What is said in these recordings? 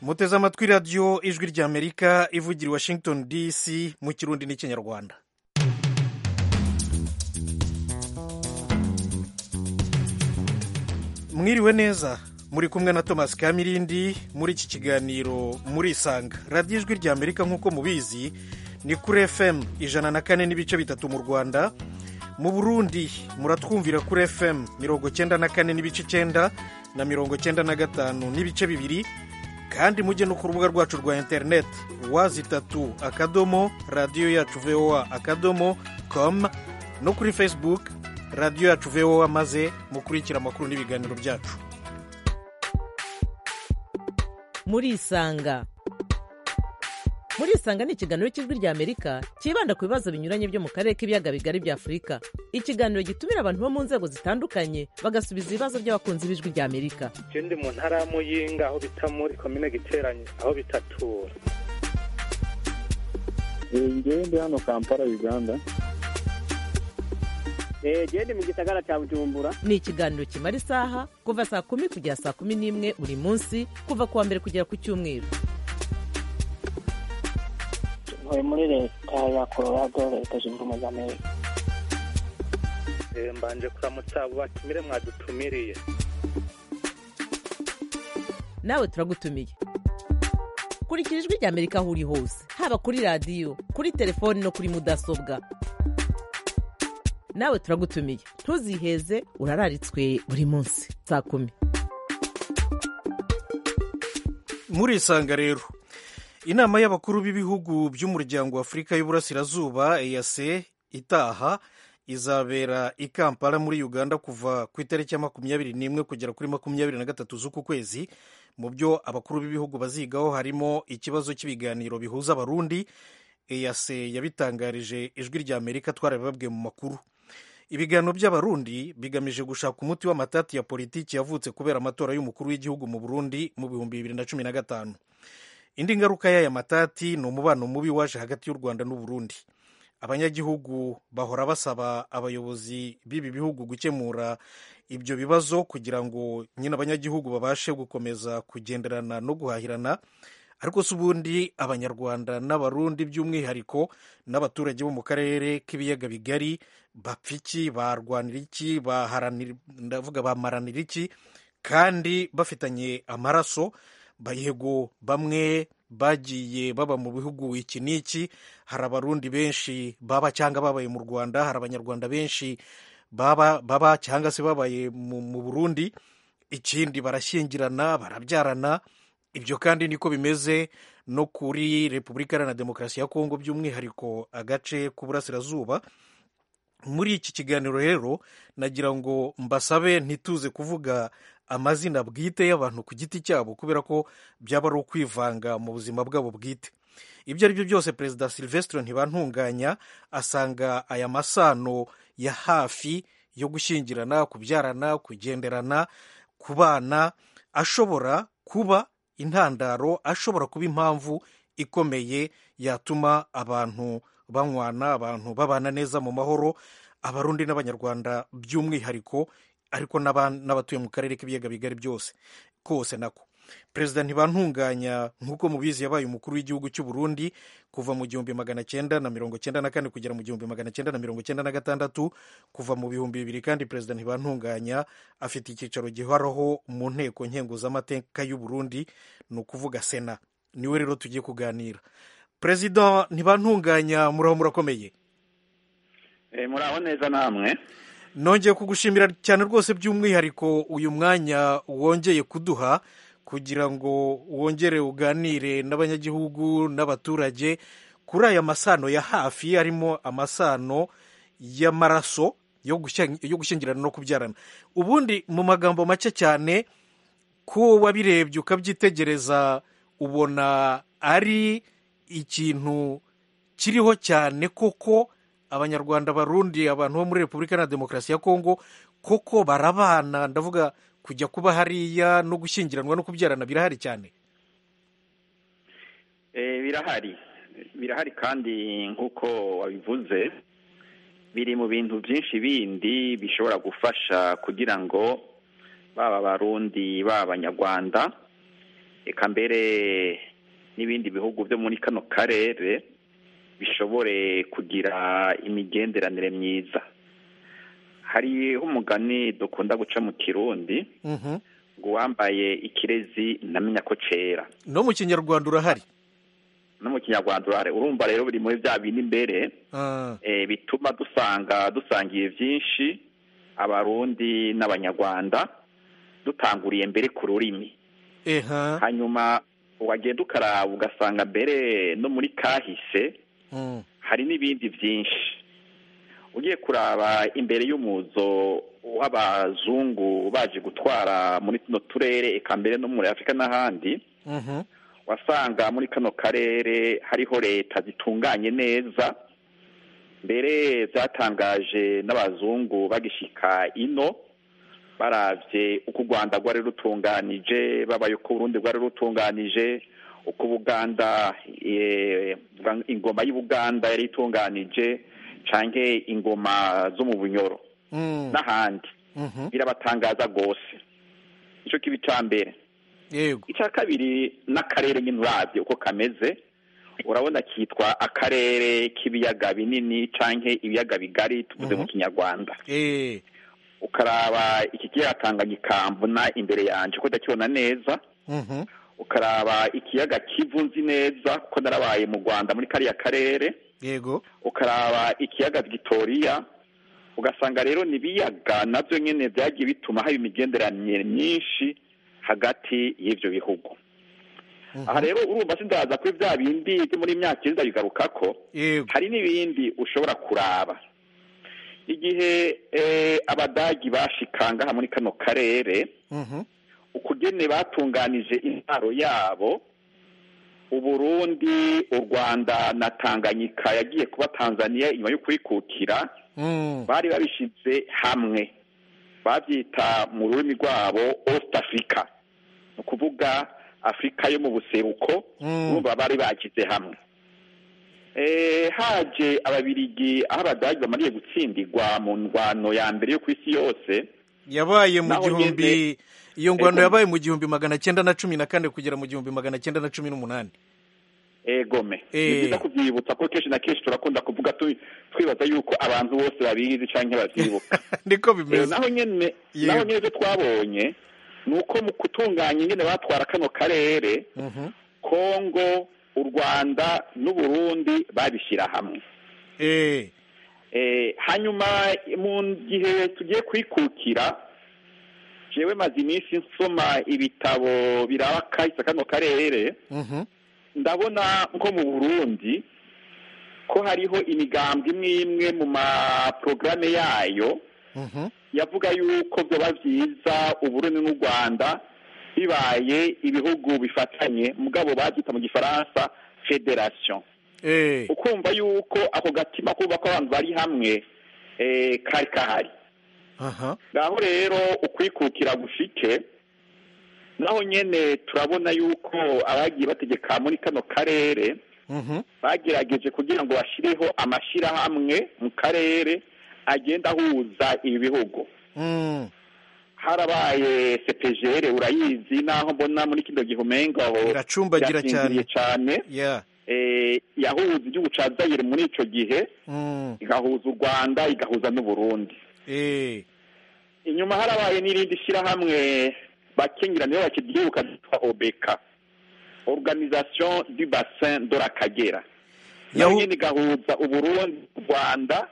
muteze amatwi radiyo ijwi ry'amerika ivugira i washington dc mu kirundi n'ikinyarwanda mwiriwe neza muri kumwe na thomas kamirindi muri iki kiganiro murisanga radiyo ijwi ry'amerika nk'uko mubizi ni kuri fm ijana na kane n'ibice bitatu mu rwanda mu burundi muratwumvira kuri fm mirongo cyenda na kane n'ibice icyenda na mirongo cyenda na gatanu n'ibice bibiri kandi mujye no ku rubuga rwacu rwa interineti wazi itatu akadomo radiyo yacu voa akadomo com no kuri facebook radiyo yacu voa maze mukurikira amakuru n'ibiganiro byacu murisanga murisanga ni ikiganiro cy'ijwi ry'amerika cyibanda ku bibazo binyuranye byo mu karere k'ibiyaga bigari bya afurika ikiganiro gitumira abantu bo mu nzego zitandukanye bagasubiza ibibazo by'abakunzi b'ijwi ry'amerika je ndi mu ntara ya muyinga aho bita muri komine giteranye aho bitatura ngewe ndi hano kampala uganda genda mu gisagara cya bujumbura ni ikiganiro kimara isaha kuva saa kumi kugera saa kumi n'imwe buri munsi kuva ku wa mbere kugera ku cyumweru ntuye muri leta ya colorado leta zunze ubumwe za amerika Eh, mbanje kuramutsa abo batumire mwadutumiriye nawe turagutumiye kurikira ijwi ry'amerika aho uri hose haba kuri radiyo kuri telefoni no kuri mudasobwa nawe turagutumiye ntuziheze urararitswe buri munsi saa kumi murisanga rero inama y'abakuru b'ibihugu by'umuryango wa afurika y'uburasirazuba eyase itaha izabera i kampala muri uganda kuva ku itariki ya makumyabiri n'imwe kugera kuri makumyabiri na gatatu z'uku kwezi mu byo abakuru b'ibihugu bazigaho harimo ikibazo cy'ibiganiro bihuza abarundi eyase yabitangarije ijwi rya amerika twarabibabwiye mu makuru ibiganiro by'abarundi bigamije gushaka umuti w'amatati ya politiki yavutse kubera amatora y'umukuru w'igihugu mu burundi mu bihumbi bibiri na cumi na gatanu indi ngaruka y'aya matati ni umubano mubi waje hagati y'u rwanda n'uburundi abanyagihugu bahora basaba abayobozi b'ibi bihugu gukemura ibyo bibazo kugira ngo nyine abanyagihugu babashe gukomeza kugenderana no guhahirana ariko si ubundi abanyarwanda n'abarundi by'umwihariko n'abaturage bo mu karere k'ibiyaga bigari bapfa iki barwanira iki baharanira ndavuga bamaranira iki kandi bafitanye amaraso bayego bamwe bagiye baba mu bihugu iki n'iki hari abarundi benshi baba cyangwa babaye mu rwanda hari abanyarwanda benshi baba baba cyangwa se babaye mu, mu burundi ikindi barashyingirana barabyarana ibyo kandi niko bimeze no kuri repubulika iharanira demokarasi ya kongo by'umwihariko agace k'uburasirazuba muri iki kiganiro rero nagira ngo mbasabe ntituze kuvuga amazina bwite y'abantu ku giti cyabo kubera ko byaba ari ukwivanga mu buzima bwabo bwite ibyo ari byo byose perezida silvestre ntibantunganya asanga aya masano ya hafi yo gushyingirana kubyarana kugenderana kubana ashobora kuba intandaro ashobora kuba impamvu ikomeye yatuma abantu banywana abantu babana neza mu mahoro abarundi n'abanyarwanda by'umwihariko ariko n'abatuye mu karere k'ibiyaga bigari byose kose nako perezida ntibantunganya nk'uko mubizi yabaye umukuru w'igihugu cy'u Burundi kuva mu gihumbi magana cyenda na mirongo cyenda na kane kugera mu gihumbi magana cyenda na mirongo cyenda na gatandatu kuva mu bihumbi bibiri kandi perezida ntibantunganya afite icyicaro gihoraho mu nteko nkenguzamateka y'u Burundi ni ukuvuga sena niwe rero tugiye kuganira perezida ntibantunganya muraho murakomeye muraho neza namwe nongeye kugushimira cyane rwose by'umwihariko uyu mwanya wongeye kuduha kugira ngo wongere uganire n'abanyagihugu n'abaturage kuri aya masano ya hafi arimo amasano y'amaraso yo gushyingirana no kubyarana ubundi mu magambo make cyane ko wabirebye ukabyitegereza ubona ari ikintu kiriho cyane koko abanyarwanda barundi abantu bo muri repubulika na demokarasi ya kongo koko barabana ndavuga kujya kuba hariya no gushyingiranwa no kubyarana birahari cyane birahari birahari kandi nk'uko wabivuze biri mu bintu byinshi bindi bishobora gufasha kugira ngo baba abarundi baba abanyarwanda eka mbere n'ibindi bihugu byo muri kano karere bishobore kugira imigenderanire myiza hariho umugani dukunda guca mu kirundi Mhm. ngo uwambaye ikirezi ntamenya ko cera no mu kinyarwanda urahari no mu kinyarwanda urahari urumva rero biri muri bya bindi imbere Ah, eh, bituma dusanga dusangiye byinshi abarundi n'abanyarwanda dutanguriye mbere ku rurimi eha hanyuma wagenda ukaraba ugasanga mbere no muri kahise Mm. hari n'ibindi byinshi ugiye kuraba imbere y'umuzo w'abazungu baje gutwara muri tuno turere eka mbere no muri afurika n'ahandi Mhm. wasanga muri kano karere hariho leta zitunganye neza mbere byatangaje n'abazungu bagishika ino baravye uko u rwanda rwari rutunganije babaye uko urundi rwari rutunganije uko ubuganda eh, ingoma y'ubuganda yari itunganije canke ingoma zo mu bunyoro Mm. n'ahandi Mhm. birabatangaza rwose ico kibi ca mbere yego icya kabiri n'akarere nyine urabye uko kameze urabona kitwa akarere k'ibiyaga binini canke ibiyaga bigari tuvuze mu kinyarwanda Eh, ukaraba iki kiyaga tanganyika mbona imbere yanje ko ndakibona neza mhm. ukaraba ikiyaga kivu nzi neza kuko narabaye mu rwanda muri kariya karere yego ukaraba ikiyaga Victoria ugasanga rero ni ibiyaga nabyo nyine byagiye bituma haba imigenderanire myinshi hagati y'ibyo bihugu aha rero urumva sindaza kuri bya bindi byo muri myaka iza bigaruka ko yego hari n'ibindi ushobora kuraba igihe eh, abadagi bashikanga muri kano karere Mhm. ukugene batunganije intwaro yabo uburundi u rwanda na tanganyika yagiye kuba tanzania inyuma yo kwikukira Mm. bari babishize hamwe babyita mu rurimi rwabo East Africa ni ukuvuga afurika yo mu buseruko Mm. urumva bari bagize hamwe Eh, haje ababirigi aho abadagi bamariye gutsindirwa mu ndwano ya mbere yo ku isi yose yabaye mu Naho gihumbi nyene- iyo ngwano Ego. yabaye mu gihumbi magana cyenda na cumi na kane kugera mu gihumbi magana cyenda na cumi n'umunani egome Eh. ni byiza kubyibutsa ko kenshi na kenshi turakunda kuvuga tu- twibaza yuko abantu bose babizi canke bavyibuka niko Eh, bimeze naho nyene Yego. naho nyene ivyo twabonye ni uko mu gutunganya ingene batwara kano karere Mhm. kongo u rwanda n'uburundi babishyira hamwe Eh, Eh, hanyuma mu gihe tugiye kwikukira jewe maze iminsi nsoma ibitabo biraba kahise kano karere mhm. ndabona nko mu burundi ko hariho imigambwe imwe imwe mu maporogaramu yayo Mhm. yavuga yuko byoba byiza uburundi n'u rwanda bibaye ibihugu bifatanye mugabo babyita mu gifaransa federation Eh, ukumva yuko ako gatima kumva ko abantu bari hamwe eh, kari kahari aha. ngaho rero ukwikukira gushike naho nyene turabona yuko abagiye bategeka muri kano karere Mhm. bagerageje kugira ngo bashireho amashyirahamwe mu karere agenda ahuza ibi bihugu Mm. harabaye sepejere urayizi naho mbona muri kino gihe umenga aho Iracumbagira yasinziriye cyane Yeah. eh, yahuza igihugu ca Zaire muri ico gihe Mm. igahuza u Rwanda igahuza n'Uburundi Eh, inyuma harabaye n'irindi shyirahamwe bakenyera niyo bakiryibuka ryitwa obeka organisation du bassin de la kagera nayo Yahu- nyine igahuza uburundi u rwanda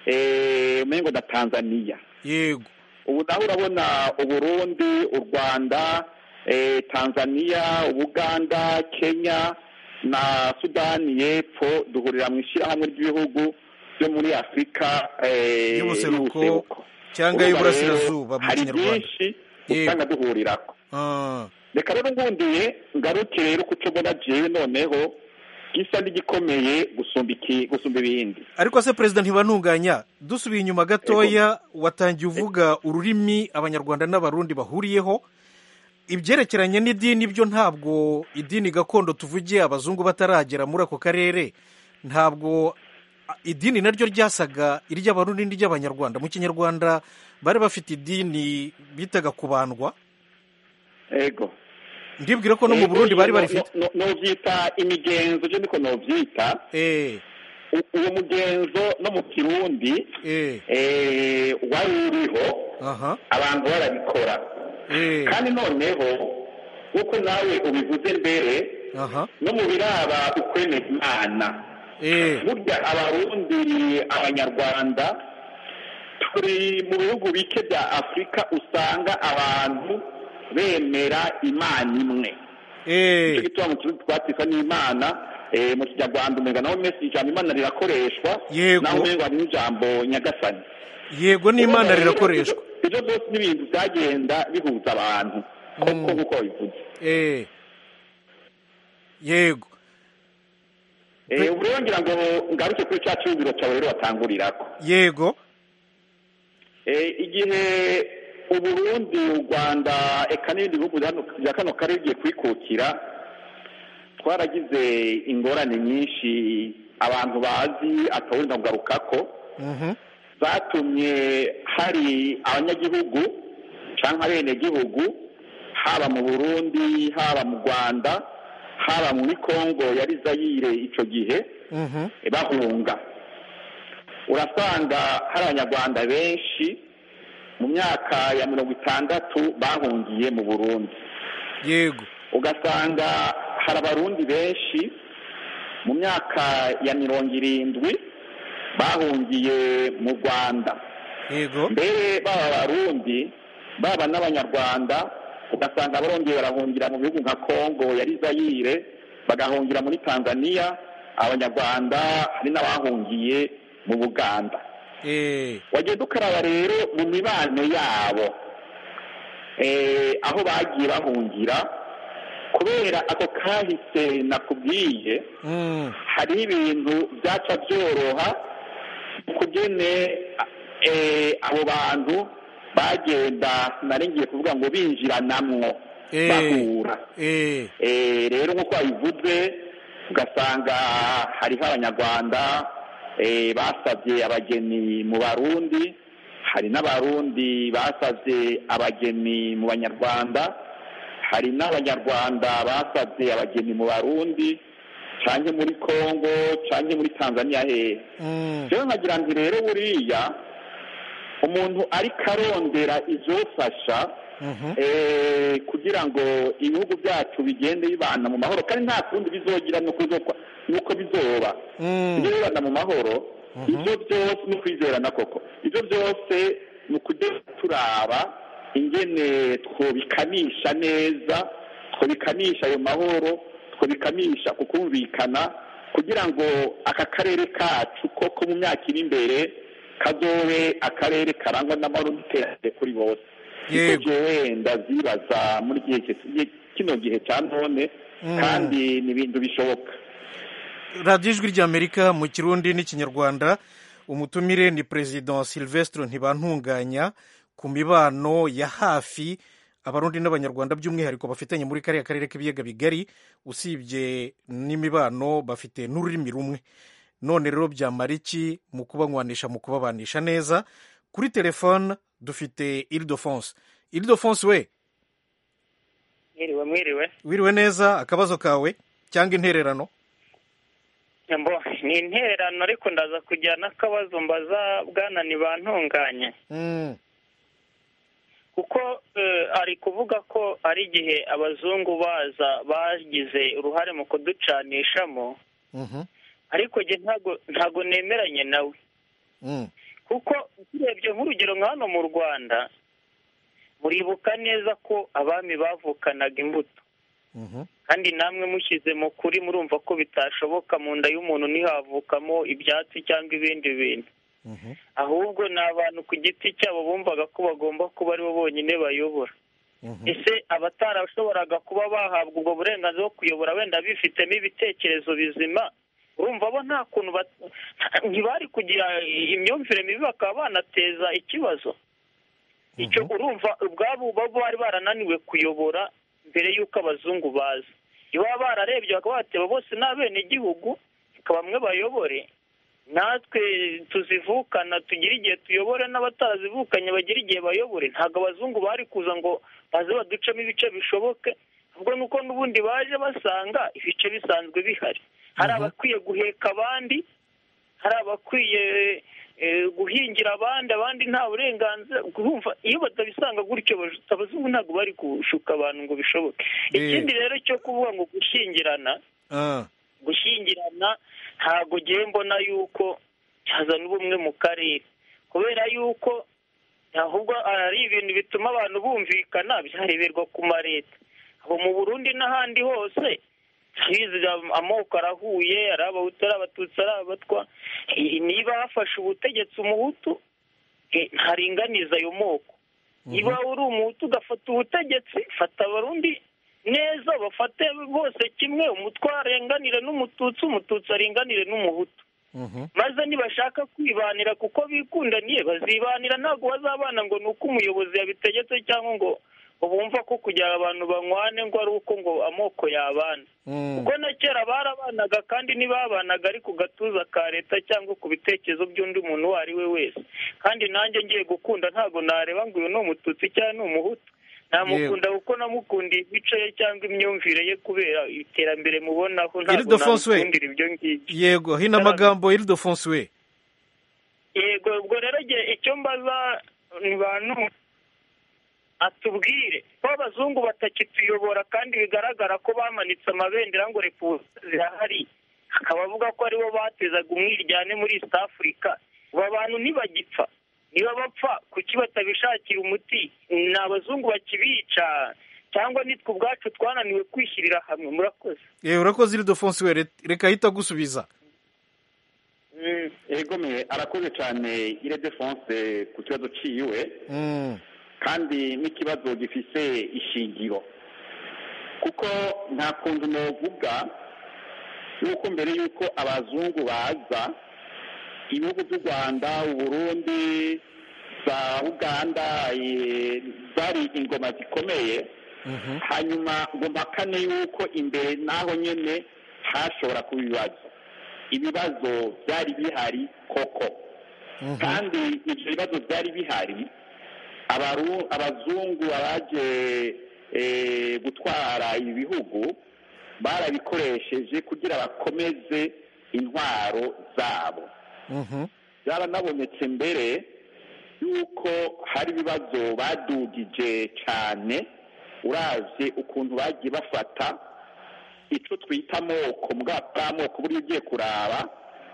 eh, umengo na tanzania yego ubu naho urabona uburundi u rwanda eh, tanzania ubuganda kenya na sudani y'epfo duhurira mu ishyirahamwe ry'ibihugu byo muri afurika eh, Y'ubuseruko cyangwa Urumva y'uburasirazuba rero, mu hari kinyarwanda byinshi Yego. usanga duhurirako Ah, reka rero ngundiye ngaruke rero kuco mbona jewe noneho gisa n'igikomeye gusumba iki gusumba ibindi ariko se perezida ntibantunganya dusubiye inyuma gatoya watangiye uvuga ururimi abanyarwanda n'abarundi bahuriyeho ibyerekeranye n'idini byo ntabwo idini gakondo tuvugiye abazungu bataragera muri ako karere ntabwo a, idini naryo ryasaga iry'abarundi n'iry'abanyarwanda mu kinyarwanda bari bafite idini bitaga kubandwa ego ndibwira ko no mu burundi bari barifite No- no- novyita imigenzo je niko novyita eh U- uwo mugenzo no mu kirundi eh eh, wari uriho aha abantu barabikora eh kandi noneho nk'uko nawe ubivuze mbere aha no mu biraba ukwemera imana eh burya abarundi abanyarwanda turi mu bihugu bike bya afurika usanga abantu bemera imana imwe nicyo eh gituma mu kirundi twatisa n'imana eh, mu kinyarwanda umenga naho mesi ijambo imana rirakoreshwa Yego. naho umenga hari n'ijambo nyagasani yego n'imana Urumva rero, rirakoreshwa ibyo- ibyo byose ni ibintu byagenda bihuza abantu koko nk'uko bivuze eh yego Eh, ubu rero ngira ngo ngaruke kuri cya cyumviro cyawe rero watangurirako yego Eh, igihe uburundi u rwanda eka n'ibindi bihugu hano- bya kano karere bigiye kwikukira twaragize ingorane nyinshi abantu bazi atawurinda kugarukako mhm zatumye hari abanyagihugu cyangwa abenegihugu haba mu burundi haba mu rwanda haba muri kongo yari zayire icyo gihe mhm bahunga urasanga hari abanyarwanda benshi mu myaka ya mirongo itandatu bahungiye mu burundi yego ugasanga hari abarundi benshi mu myaka ya mirongo irindwi bahungiye mu rwanda yego mbere baba abarundi baba n'abanyarwanda ugasanga barongeye barahungira mu bihugu nka kongo yari zayire bagahungira muri tanzania abanyarwanda hari n'abahungiye mu buganda eh wagenda ukaraba rero mu mibano yabo eh, aho bagiye bahungira kubera ako kahise nakubwiye mm hari ibintu byaca byoroha kugene eh, abo bantu bagenda nari ngiye kuvuga ngo binjiranamwo Eh. bahura eh Eh, rero nk'uko wabivuze ugasanga hariho abanyarwanda eh, basabye abageni mu barundi hari n'abarundi basabye abageni mu banyarwanda hari n'abanyarwanda basabye abageni mu barundi canke muri kongo canke muri tanzania hehe mm rero nkagira nti rero buriya umuntu ariko arondera izofasha mhm eh, kugira ngo ibihugu byacu bigende bibana mu mahoro kandi nta kundi bizogira nuko bizokwa- nuko bizoba mm ibyo bibana mu mahoro ibyo byose ni ukwizerana koko ibyo byose ni ukujya turaba ingene twobikanisha neza twobikanisha ayo mahoro twobikanisha ku kumvikana kugira ngo aka karere kacu koko mu myaka iri imbere kazobe akarere karangwa n'amahoro n'iterambere kuri bose Yego. niko jewe ndavyibaza muri gihe ki- kino gihe ca none Mm. kandi ni ibintu bishoboka radiyo ijwi ry'amerika mu kirundi n'ikinyarwanda umutumire ni perezida silvestre ntibantunganya ku mibano ya hafi abarundi n'abanyarwanda by'umwihariko bafitanye muri kariya karere k'ibiyaga bigari usibye n'imibano bafite n'ururimi rumwe none rero byamara iki mu kubanywanisha mu kubabanisha neza kuri telefone dufite iridofonse iridofonse we mwiriwe mwiriwe wiriwe neza akabazo kawe cyangwa intererano mbo ni intererano ariko ndaza kugira n'akabazo mbaza bwana ntibantunganye Mm, kuko eh, ari kuvuga ko ari igihe abazungu baza bagize uruhare mu kuducanishamo mhm, ariko njye ntago ntago nemeranye nawe mm, kuko turebye nk'urugero nka hano mu rwanda muribuka neza ko abami bavukanaga imbuto mhm, kandi namwe mushyize mu kuri murumva ko bitashoboka mu nda y'umuntu ntihavukamo ibyatsi cyangwa ibindi bintu mhm, ahubwo ni abantu ku giti cyabo bumvaga ko bagomba kuba aribo bonyine bayobora mhm. ese abatarashoboraga kuba bahabwa ubwo burenganzira bwo kuyobora wenda bifitemo ibitekerezo bizima urumva bo nta kuntu bat- ntibari kugira imyumvire mibi bakaba banateza ikibazo icyo urumva ubwabo bo bari barananiwe kuyobora mbere y'uko abazungu baza iyo baba bararebye bakaba bateba bose ni abenegihugu reka bamwe bayobore natwe tuzivukana tugire igihe tuyobore n'abatarazivukanye bagire igihe bayobore ntabwo abazungu bari kuza ngo baze baducemo ibice bishoboke ahubwo nuko n'ubundi baje basanga ibice bisanzwe bihari hari abakwiye guheka abandi hari abakwiye eh, guhingira abandi abandi nta burenganzira urumva iyo batabisanga gutyo baj- abazungu ntabwo bari gushuka abantu ngo bishoboke Eh. ikindi rero cyo kuvuga ngo gushyingirana Ah, gushyingirana ntabwo ngiye mbona yuko cyazana ubumwe mu karere kubera yuko ahubwo ari ibintu bituma abantu bumvikana byareberwa ku ma leta aho mu burundi n'ahandi hose turabizi amoko arahuye ari abahutu ari abatutsi ari abatwa Eh, niba hafashe ubutegetsi umuhutu eh, ntaringaniza ayo moko niba uri umuhutu ugafata ubutegetsi fata abarundi neza bafate bose kimwe umutwe arenganire n'umututsi umututsi arenganire n'umuhutu mhm. maze nibashaka kwibanira kuko bikundaniye bazibanira ntabwo bazabana ngo ni uko umuyobozi yabitegetse cyangwa ngo ngo bumva ko kugira abantu banywane ngo ari uko ngo amoko yabana Mm. kuko na kera barabanaga kandi ntibabanaga ari ku gatuza ka leta cyangwa ku bitekerezo by'undi muntu uwo ari we wese kandi nanjye ngiye gukunda ntabwo nareba ngo uyu ni umututsi cyangwa ni umuhutu namukunda kuko namukundiye imico ye cyangwa imyumvire ye kubera iterambere mubonaho ntabwo Ildefonse we. namukundira ibyo ngibyo yego hino amagambo iridofonse we yego ubwo rero igihe icyo mbaza ni bantu atubwire ko abazungu batakituyobora kandi bigaragara ko bamanitse amabendera ngo repubulika zirahari akaba avuga ko aribo batezaga umwiryane muri east africa aba bantu ntibagipfa niba bapfa kuki batabishakira umuti ni abazungu bakibica cyangwa nitwe ubwacu twananiwe kwishyirira hamwe murakoze yewe urakoze iridofonse we re- reka ahita agusubiza Mm. egome arakoze cyane ire defonse ku kibazo ciwe Mm. kandi n'ikibazo gifise ishingiro kuko nta kuntu novuga yuko mbere yuko abazungu baza ibihugu by'u rwanda uburundi za uganda eh, zari ingoma zikomeye Mhm. hanyuma ngo mpakane yuko imbere n'aho nyine hashobora kuba ibibazo ibibazo byari bihari koko Mhm. kandi ibyo bibazo byari bihari abaru- abazungu abaje eh, gutwara ibi bihugu barabikoresheje kugira bakomeze intwaro zabo Mhm. byaranabonetse mbere yuko hari ibibazo badugije cyane uravye ukuntu bagiye bafata ico twita amoko mbwa bw'amoko buriya ugiye kuraba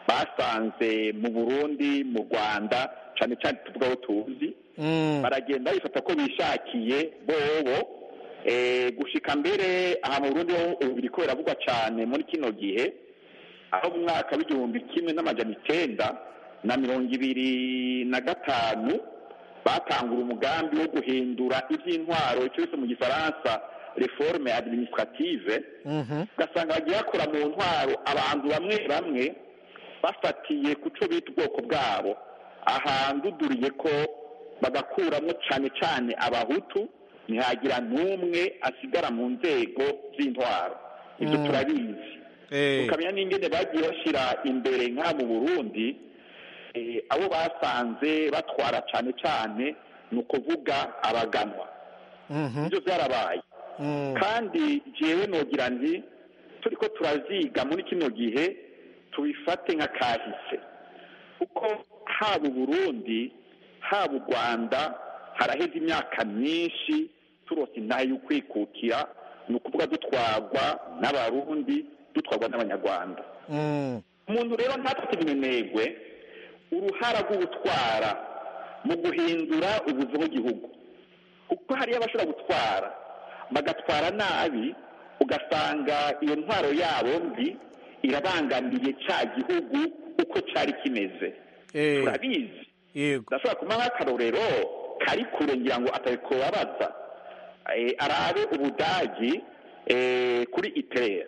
basanze mu burundi mu rwanda cyane cyane tuvuga aho tuzi Mm. baragenda bifata ko bishakiye bobo eh, gushika mbere aha mu burundi ho ubu biriko biravugwa cyane muri kino gihe aho mu mwaka w'igihumbi kimwe n'amajana icenda na mirongo ibiri na gatanu batangura umugambi wo guhindura iby'intwaro icyo bise mu gifaransa reforme administrative Mhm. ugasanga bagiye bakora mu ntwaro abantu bamwe bamwe bafatiye ku cyo bita ubwoko bwabo ahanduduriye ko bagakuramo cyane cyane abahutu ntihagira n'umwe asigara mu nzego z'intwaro ibyo Mm. turabizi Eh. tukamenya n'ingene bagiye bashyira imbere nk'aha mu burundi eh, abo basanze batwara cyane cyane ni ukuvuga abaganwa Mhm. ibyo byarabaye Mm. kandi jewe nogira nti turiko turaziga muri kino gihe tubifate nka kahise kuko haba uburundi haba u rwanda haraheze imyaka myinshi turose intahe y'ukwikukira ni ukuvuga dutwarwa n'abarundi dutwarwa n'abanyarwanda Mm. umuntu rero ntafite iminenegwe uruhara rw'ubutwara mu guhindura ubuzi bw'igihugu kuko hariyo abashobora gutwara bagatwara nabi ugasanga iyo ntwaro yabo mbi irabangamiye cya gihugu uko cyari kimeze Eh. turabizi yego ndashobora kumuha nk'akarorero kari kure ngira ngo atabikubabaza Eh, arabe ubudagi eh, kuri itere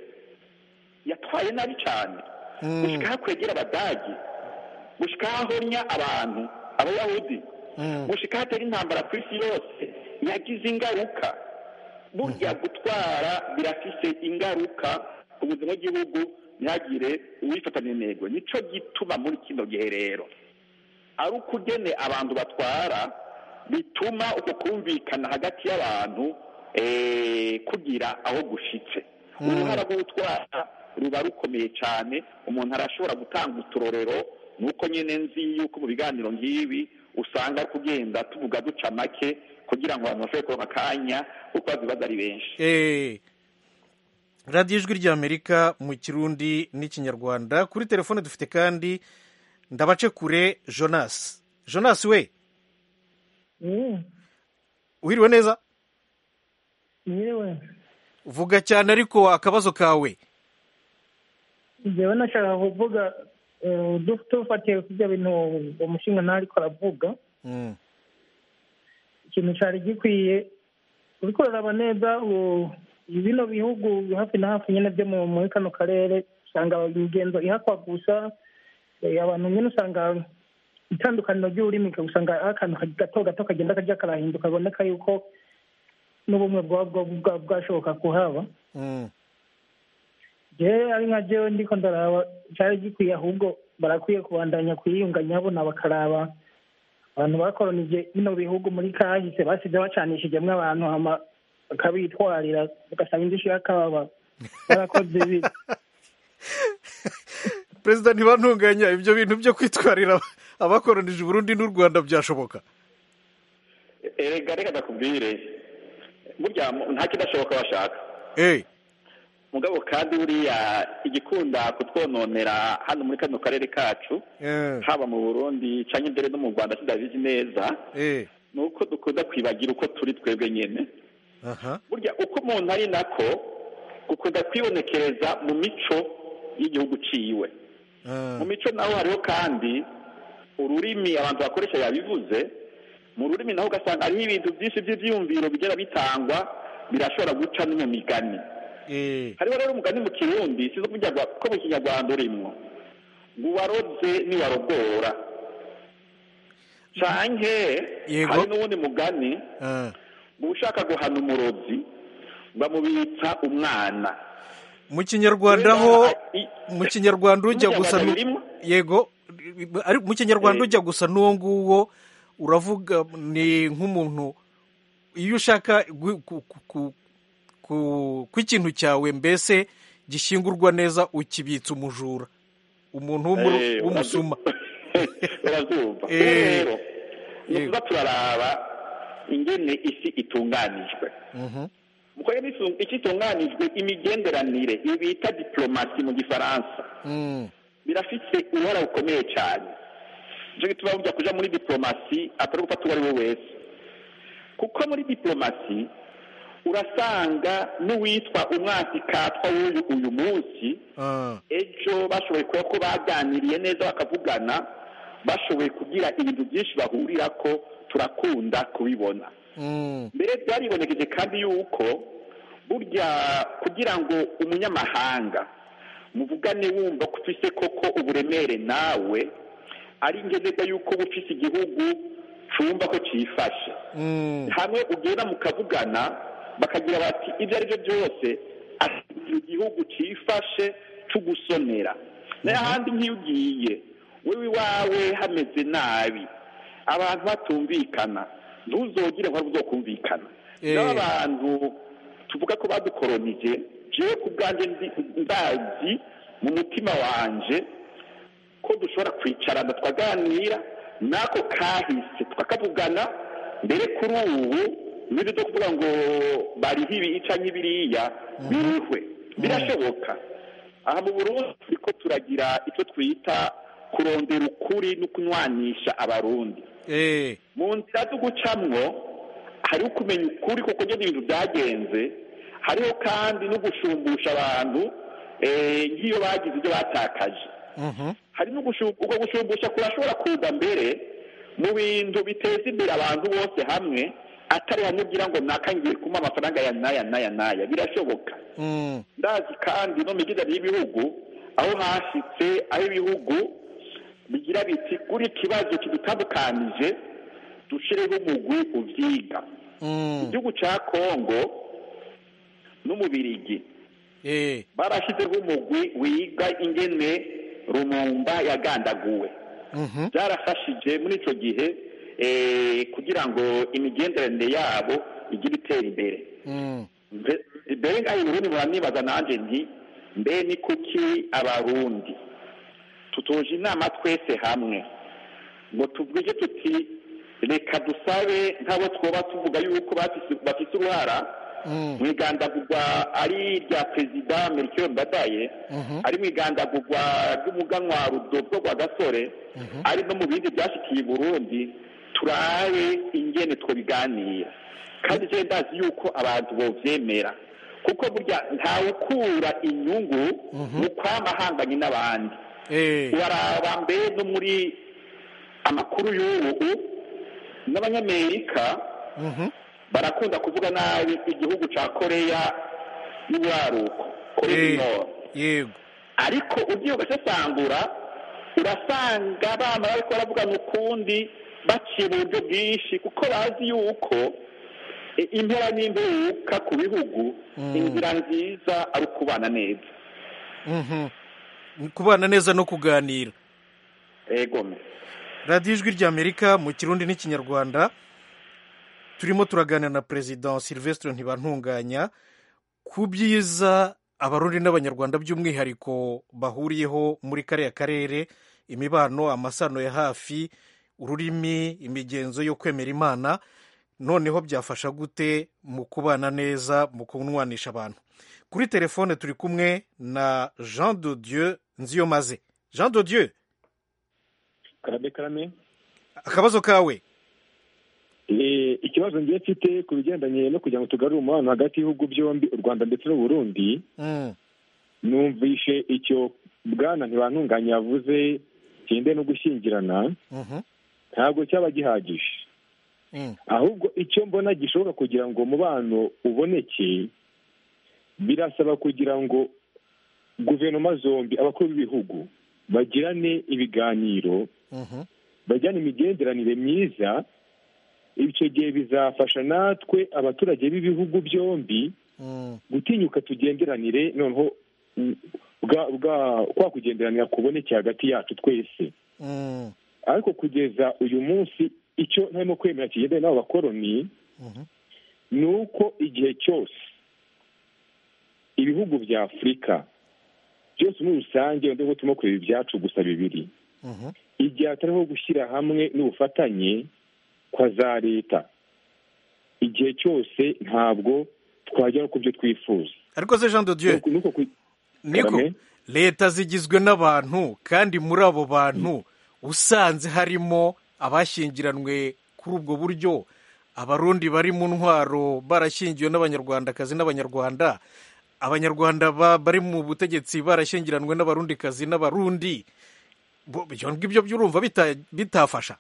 yatwaye nabi cyane Mm. gushika aho kwegera abadagi gushika aho ahonya abantu abayahudi Mm. gushika aho atera intambara ku isi yose yagize ingaruka burya gutwara birafise ingaruka ku buzima bw'igihugu ntihagire uwifatanya intego nico gituma muri kino gihe rero ari ukugene abantu batwara bituma uko kumvikana hagati y'abantu eh, kugira aho gushitse uruhara rwo gutwara ruba rukomeye cyane umuntu arashobora gutanga uturorero nuko nyine nzi yuko mu biganiro nk'ibi usanga kugenda tuvuga duca make kugira ngo abantu bashobore kuronka akanya kuko bazibaza ari benshi Eh, radiyo ijwi ry'amerika mu kirundi n'ikinyarwanda kuri telefone dufite kandi ndabace kure jonas jonas we uhiriwe neza yewe vuga cyane ariko akabazo kawe njyewe nashaka kuvuga eh, du- dufatiye ku byo bintu umushinga ntari ariko aravuga Mm, ikintu cyari gikwiye uriko uraraba neza u- bino bihugu hafi na hafi nyine byo mu- muri kano karere usanga imigenzo ihakwa gusa eh, abantu nyine usanga itandukaniro ry'ururimi usanga ari akantu gato gato kagenda kajya karahinduka kaboneka yuko n'ubumwe bwaba bwa- bwa- bwashoboka kuhaba mm, jewe ari nka jewe ndiko ndaraba cyari gikwiye ahubwo barakwiye kubandanya kwiyunganya bona bakaraba abantu bakoronije bino bihugu muri kahise basize bacanishijemwo abantu hama bakabitwarira bagasaba indishyi y'akababa barakoze ibi perezida ntibantunganya ibyo bintu byo kwitwarira abakoronije uburundi n'u rwanda byashoboka erega reka ndakubwire burya mu- nta kidashoboka bashaka Eh, mugabo kandi buriya igikunda kutwononera hano muri kano karere kacu eh, haba mu burundi cyangwa imbere no mu rwanda tudabizi neza eh, ni uko dukunda kwibagira uko turi twebwe nyine aha burya uko umuntu ari nako gukunda kwibonekereza mu mico y'igihugu ciwe ah, mu mico naho hariho kandi ururimi abantu bakoresha yabivuze mu rurimi naho ugasanga hariho ibintu byinshi by'ibyiyumviro bigera bitangwa birashobora guca no mu migani eh, hariho rero umugani mu kirundi sizo kuvuga ko mu kinyarwanda urimwo ngo uwaroze niwarogora canke Yego. hari n'uwundi mugani ah. ngo ushaka guhana umurozi bamubitsa umwana mu kinyarwanda ho I- mu kinyarwanda ujya Mu gusa Kinyarwanda nu- birimo? yego ari mu kinyarwanda Eh. ujya gusa n'uwo nguwo uravuga ni nk'umuntu iyo ushaka gu- ku- ku- ku- ku- ko ikintu cyawe mbese gishyingurwa neza ukibitsa umujura umuntu w'umuru- Eh, w'umusuma urabyumva Eh, rero ni yego. ukuza turaraba ingene isi itunganijwe Mhm. muko rero isu- isi itunganijwe imigenderanire ibi bita diplomasi mu gifaransa Mm. birafite uruhara rukomeye cyane nicyo gituma burya kuja muri diplomasi atari gufata uwo ari we wese kuko muri diplomasi urasanga n'uwitwa umwasi katwa w'uyu uyu munsi Ah. ejo bashoboye kuba ko baganiriye neza bakavugana bashoboye kugira ibintu byinshi bahurira ko turakunda kubibona Mm. mbere byaribonekeje kandi yuko burya kugira ngo umunyamahanga muvugane wumva ko ufise koko uburemere nawe ari ngenderwa yuko uba ufise igihugu cumva ko cifashe Mm. hamwe ugenda mukavugana bakagira bati ibyo ari byo byose afite igihugu cifashe cugusonera nayo ahandi nk'iyo ugiye wewe iwawe hameze nabi abantu batumvikana ntuzogire ngo uzokumvikana Eh. nabo abantu tuvuga ko badukoronije jewe ku bwanjye ndi- ndazi mu mutima wanje ko dushobora kwicarana tukaganira n'ako kahise tukakavugana mbere kuri ubu n'ibyo byo kuvuga ngo bariho ibi canke ibiriya birihwe birashoboka aha mu burundi turiko turagira icyo twita kurondera ukuri no kunywanisha abarundi Eh. mu nzira zo gucamwo hariho kumenya ukuri kuko ngene ibintu byagenze hariho kandi no gushumbusha abantu eh, nk'iyo bagize ibyo batakaje Mhm. hari no gushu- ubwo gushumbusha kurashobora kuza mbere mu bintu biteza imbere abantu bose hamwe atari hamwe ugira ngo nakangiye kuma amafaranga ya naya naya naya birashoboka Mm. ndazi kandi no migidari y'ibihugu aho hashitse aho ibihugu bigira biti kuri ikibazo kidutandukanije dushireho umugwi uvyiga Mm. igihugu ca kongo n'umubirigi Eh. barashyizeho umugwi wiga ingene rumumba yagandaguwe Mhm. byarafashije muri icyo gihe eh, kugira ngo imigenderanire yabo igira itera imbere Mm. Mbe- mbere ngaho uburundi muranibaza nanjye nti mbe ni kuki abarundi tutuje inama twese hamwe ngo tuvuge tuti reka dusabe nk'abo twoba tuvuga yuko bafise bafise uruhara Mm. mu igandagurwa ari irya perezida melchior mbadaye Mhm. ari mu igandagurwa ry'umuganwa rudovwo rwa gasore ari no mu bindi byashikiye i burundi turabe ingene twobiganira kandi je ndazi yuko abantu bovyemera kuko burya ntawukura inyungu mu kwama ahanganye n'abandi Eh. waraba mbere no muri amakuru y'ubu n'abanyamerika Mhm. barakunda kuvuga nabi igihugu ca koreya y'uburaruko koreya Eh. du nord yego ariko ugiye ugasesangura urasanga abana bariko baravugana ukundi baciye mu buryo bwinshi kuko bazi yuko e, impera n'imperuka ku bihugu inzira nziza ari ukubana neza Mhm. kubana neza no kuganira egome radiyo ijwi ry'amerika mu kirundi n'ikinyarwanda turimo turaganira na perezida silvestre ntibantunganya ku byiza abarundi n'abanyarwanda by'umwihariko bahuriyeho muri kariya karere imibano amasano ya hafi ururimi imigenzo yo kwemera imana noneho byafasha gute mu kubana neza mu kunwanisha abantu kuri telefone turi kumwe na jean de dieu nziyomaze jean de dieu karame karame akabazo kawe Eh, ikibazo ngiye mfite ku bigendanye no kugira ngo tugarure umubano hagati y'ibihugu byombi u rwanda ndetse n'uburundi Mm. numvishe icyo bwana ntibantunganya yavuze kinde no gushyingirana Mhm. ntabwo cyaba gihagije Mm. ahubwo icyo mbona gishobora kugira ngo umubano uboneke birasaba kugira ngo guverinoma zombi abakuru b'ibihugu bagirane ibiganiro Mhm. bajyane imigenderanire myiza icyo gihe bizafasha natwe abaturage b'ibihugu byombi Mm. gutinyuka tugenderanire noneho mm, bwa bwa kwa kugenderanira kuboneke hagati yacu twese Mm. ariko kugeza uyu munsi icyo ntarimo kwemera kigendanye n'abo bakoroni Mhm. ni uko igihe cyose ibihugu bya afurika byose muri rusange wenda ngo turimo kureba ibyacu gusa bibiri Mhm. igihe hatariho gushyira hamwe n'ubufatanye kwa za leta igihe cyose ntabwo twagera ku byo twifuza ariko se jean de dieu Nuko- nuko ku- niko Karame? leta zigizwe n'abantu kandi muri abo bantu usanze harimo abashyingiranwe kuri ubwo buryo abarundi bari mu ntwaro barashyingiwe n'abanyarwandakazi n'abanyarwanda abanyarwanda ba- bari mu butegetsi barashyingiranwe n'abarundikazi n'abarundi Bo- ibyo ngibyo byurumva bita- bitafasha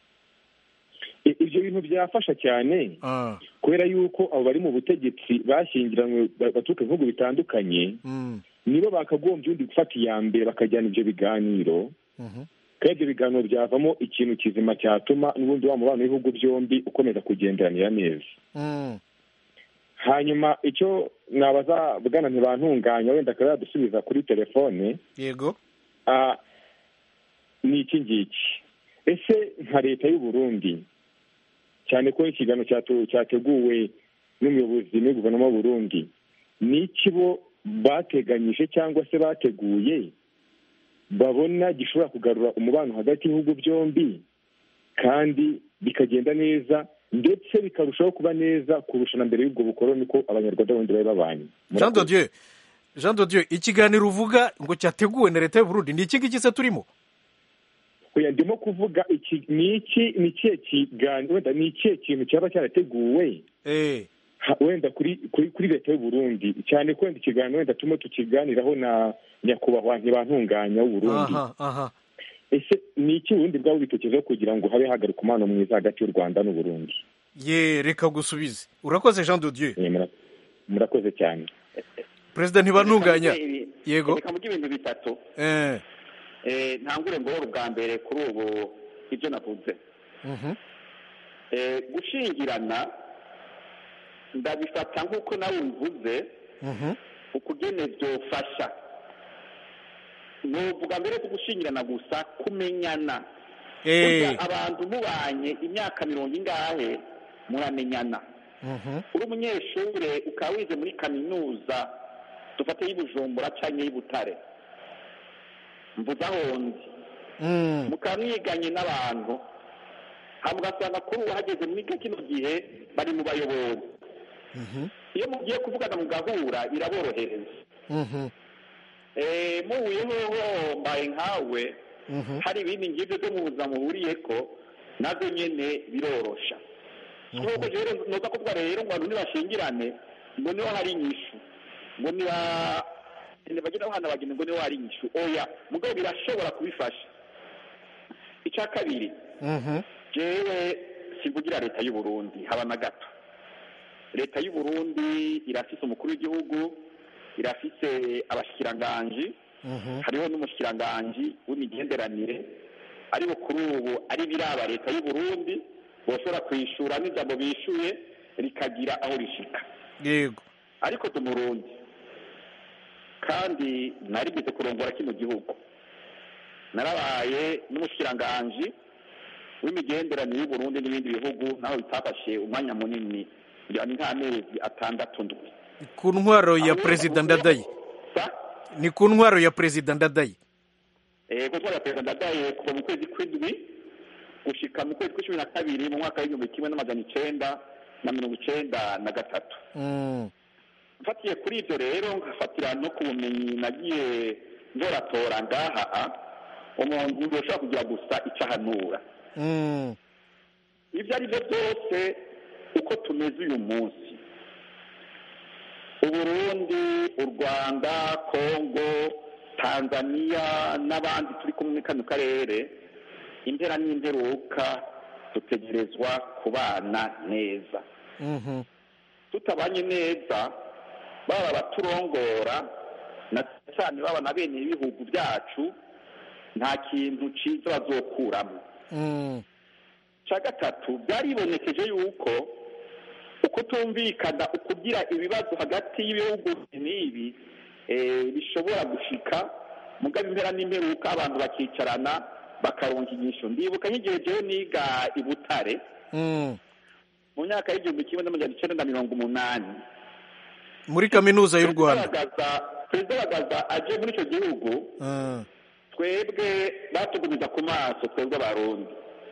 i- ibyo bintu byafasha cyane Ah, kubera yuko abo bari mu butegetsi bashyingiranywe ba- baturuka mu bihugu bitandukanye mm, nibo bakagombye undi gufata iya mbere bakajyana ibyo biganiro mhm, kandi ibyo biganiro byavamo ikintu kizima cyatuma n'ubundi wa mubano w'ibihugu byombi ukomeza kugenderanira neza mm, hanyuma icyo nabaza bwana ntibantunganya wenda akaba yadusubiza kuri telefone yego ah, ni iki ngiki ese nka leta y'u Burundi cyane ko ikiganiro cyatu- cyateguwe n'umuyobozi muri guverinoma y'u Burundi ni iki bo bateganyije cyangwa se bateguye babona gishobora kugarura umubano hagati y'ibihugu byombi kandi bikagenda neza ndetse bikarushaho kuba neza kurusha na mbere y'ubwo bukoroni ko abanyarwanda bundi bari babanye jean de dieu jean de dieu ikiganiro uvuga ngo cyateguwe na leta y'u Burundi ni iki ngiki se turimo oya ndimo kuvuga iki ni iki ni ikihe kiganiro wenda ni ikihe kintu cyaba cyarateguwe Eh, ha- wenda kuri kuri kuri leta y'u Burundi cyane ko wenda ikiganiro wenda turimo tukiganiraho na nyakubahwa ntibantunganya w'u Burundi aha aha ese ni iki ubundi bwaba bitekerezaho kugira ngo habe hagaruka umubano mwiza hagati y'u Rwanda n'u Burundi ye reka gusubize urakoze jean de dieu Eh, mura- murakoze cyane perezida ntibantunganya Reka mvuge ibi- Yego. reka mvuge ibintu bitatu Eh, Eh, ntangure ngorora ubwa mbere kuri ubu ibyo navuze mhm, Eh, gushingirana ndabifata nk'uko nawe ubivuze mhm, ukugene byofasha nuvuga mbere ko gushingirana gusa kumenyana eh, Burya abantu mubanye imyaka mirongo ingahe muramenyana Mhm. uri umunyeshure ukaba wize muri kaminuza dufate y'ubujumbura canke y'ibutare mvuze aho nzi Mm. mukaba mwiganye n'abantu hama ugasanga kuri ubu hageze muri kino gihe bari mu bayobozi Mhm. iyo mugiye kuvugana mugahura biraborohereza Mhm. Eh, muhuye hoho mbaye nkawe Mhm. hari ibindi ngibyo byo mu buzima muhuriyeko nazo nyene birorosha nk'uko rero noza kuvuga rero ngo abantu nibashingirane ngo niho hari inyishu ngo niba bagira abana bagenda ngo niho hari inyishu oya mugabo birashobora kubifasha icya kabiri Mhm. jewe simvugira leta y'u Burundi haba na gato leta y'u Burundi irafise umukuru w'igihugu irafise abashikiranganji Mhm. hariho n'umushikiranganji w'imigenderanire ariko kuri ubu ari biraba leta y'u Burundi boshobora kwishura n'ijambo bishuye rikagira aho rishika yego ariko tu Burundi kandi narigeze kurongora kino gihugu narabaye n'umushikiranganji w'imigenderanire y'u Burundi n'ibindi bihugu naho bitafashe umwanya munini ngira ni nk'amezi atandatu ndwi ku ntwaro ya perezida ndadaye Sa? ni ku ntwaro ya perezida ndadaye Eh, kuko ya perezida ndadaye kuva mu kwezi kw'indwi gushika mu kwezi kw'icumi na kabiri mu mwaka w'igihumbi kimwe n'amajana icenda na mirongo icenda na gatatu Mm. mfatiye kuri ibyo rero nkafatira no ku bumenyi nagiye nzoratora ngaha umuntu yoshobora kugira gusa icyo ahanura Mm. ibyo ari byo byose uko tumeze uyu munsi uburundi u rwanda kongo tanzania n'abandi turi kumwe muri kano karere impera n'imperuka dutegerezwa kubana neza Mhm. tutabanye neza baba abaturongora na cyane baba na bene ibihugu byacu nta kintu cyiza bazokuramo Mm. cya gatatu byaribonekeje yuko uko tumvikana ukugira ibibazo hagati y'ibihugu n'ibi eh, bishobora gushika mugabo impera n'imperuka abantu bakicarana bakaronka inyishu ndibuka nk'igihe jewe niga i butare Mm. mu myaka y'igihumbi kimwe n'amajana icenda na mirongo umunani muri kaminuza y'u rwanda Perezida perezida bagaza aje muri icyo gihugu Mm. twebwe batugumiza ku maso twebwe abarundi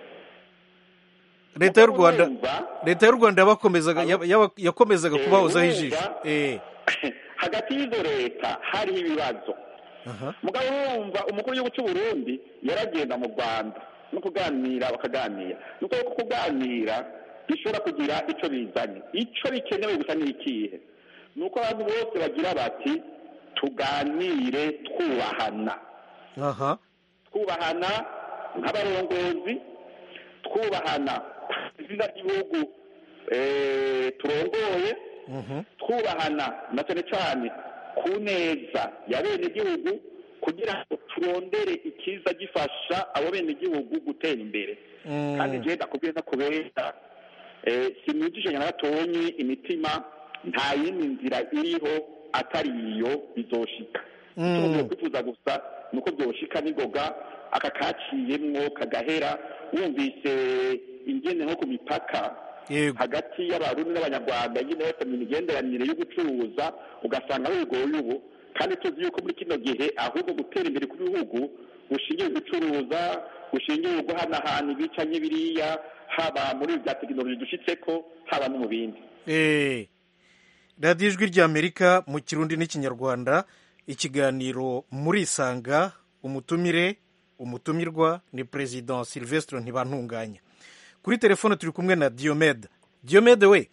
leta y'u rwanda Urumva, leta y'u rwanda yabakomezaga yaba- yaba- yakomezaga Eh, kubahozaho urumva? ijisho eh hagati y'izo leta hariho ibibazo aha mugabo urumva umukuru w'igihugu cy'u Burundi yaragenda mu rwanda no kuganira bakaganira ni uko kuganira bishobora kugira icyo bizanye icyo bikenewe gusa ni ikihe ni uko abantu bose bagira bati tuganire twubahana aha twubahana nk'abarongozi twubahana izina ry'igihugu eh, turongoye Mhm. twubahana na cyane cyane ku neza ya bene gihugu kugira ngo turondere ikiza gifasha abo bene gihugu gutera imbere Mm. kandi je ndakubwiye ndakubera eh, sinujije na gatonyi imitima nta yindi nzira iriho atari iyo bizoshika Mm. icyo kwifuza gusa ni uko byoshika n'ingoga aka kaciyemwo kagahera wumvise ingene nko ku mipaka yego hagati y'abarundi n'abanyarwanda nyine bafite mu migenderanire yo gucuruza ugasanga bigoye ubu kandi tuzi yuko muri kino gihe ahubwo gutera imbere kw'ibihugu gushingiye gucuruza gushingiye guhanahana ibica n'ibiriya haba muri ibi bya tekinoloji dushitseko haba no mu bindi Eh, radiyo ijwi ry'amerika mu kirundi n'ikinyarwanda ikiganiro murisanga umutumire umutumirwa ni perezida silvestre ntibantunganya kuri telefone turi kumwe na diomede diomede we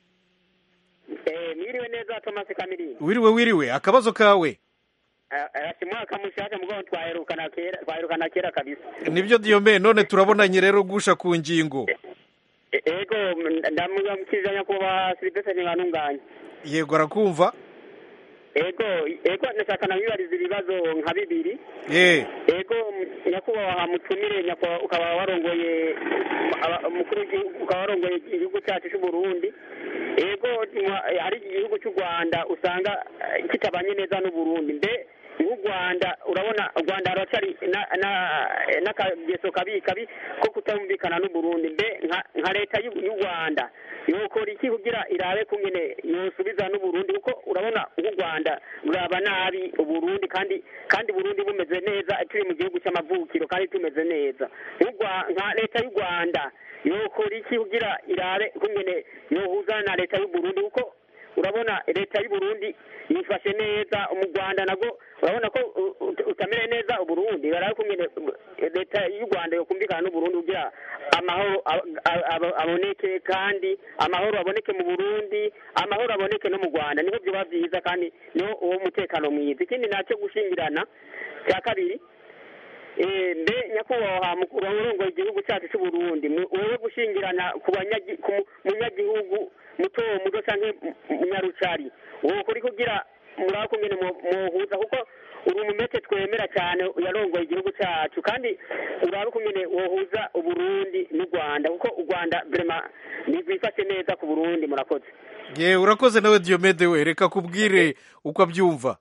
mwiriwe neza thomas kamirindi wiriwe wiriwe akabazo kawe si mwaka mushasha mugabo twaherukana kera twaherukana kera kabisa nibyo diomede none turabonanye rero gusha ku ngingo E- ego ndamukiriza nyakubahwa silivestre ntibantunganya yego arakumva ego ego ndashaka namwibariza ibibazo nka bibiri eh ego m- nyakubahwa mutumire nyakubahwa ukaba warongoye aba- umukuru w'igihugu ukaba warongoye igihugu cyacu cy'u Burundi ego mwa- hari igihugu cy'u Rwanda usanga eh, kitabanye neza n'u Burundi mbe nk'u rwanda urabona u rwanda haracyari na- na- n'akageso kabi kabi ko kutumvikana n'uburundi mbe nka- nka leta y'u y'u rwanda yokora iki kugira irabe kungene yosubiza n'uburundi kuko urabona nk'u rwanda ruraba nabi uburundi kandi kandi burundi bumeze neza turi mu gihugu cy'amavukiro kandi tumeze neza Nk'u Rwa- nka leta y'u rwanda yokora iki kugira irabe kungene yohuza na leta y'uburundi kuko urabona leta y'uburundi yifashe neza mu rwanda nabwo urabona ko u- u- utamere neza uburundi barabe kungene leta y'u rwanda yokumvikana n'uburundi kugira amahoro a- a- a- aboneke kandi amahoro aboneke mu burundi amahoro aboneke no mu rwanda niho byoba byiza kandi niho uwo mutekano mwiza ikindi nacyo gushingirana cya kabiri Eh, mbe nyakubahwa mukuru urongoye igihugu cyacu cy'u Burundi mu- wewe gushingirana ku banyagi- ku mu- munyagihugu muto muto canke mu- munyarucari wowe kuri kugira muraba kungene mu- muhuza kuko uri umumete twemera cyane yarongoye igihugu cyacu kandi urabe kungene wohuza uburundi n'u rwanda kuko u rwanda vrema ntirwifashe neza ku burundi murakoze ye urakoze nawe diyomede we reka kubwire uko abyumva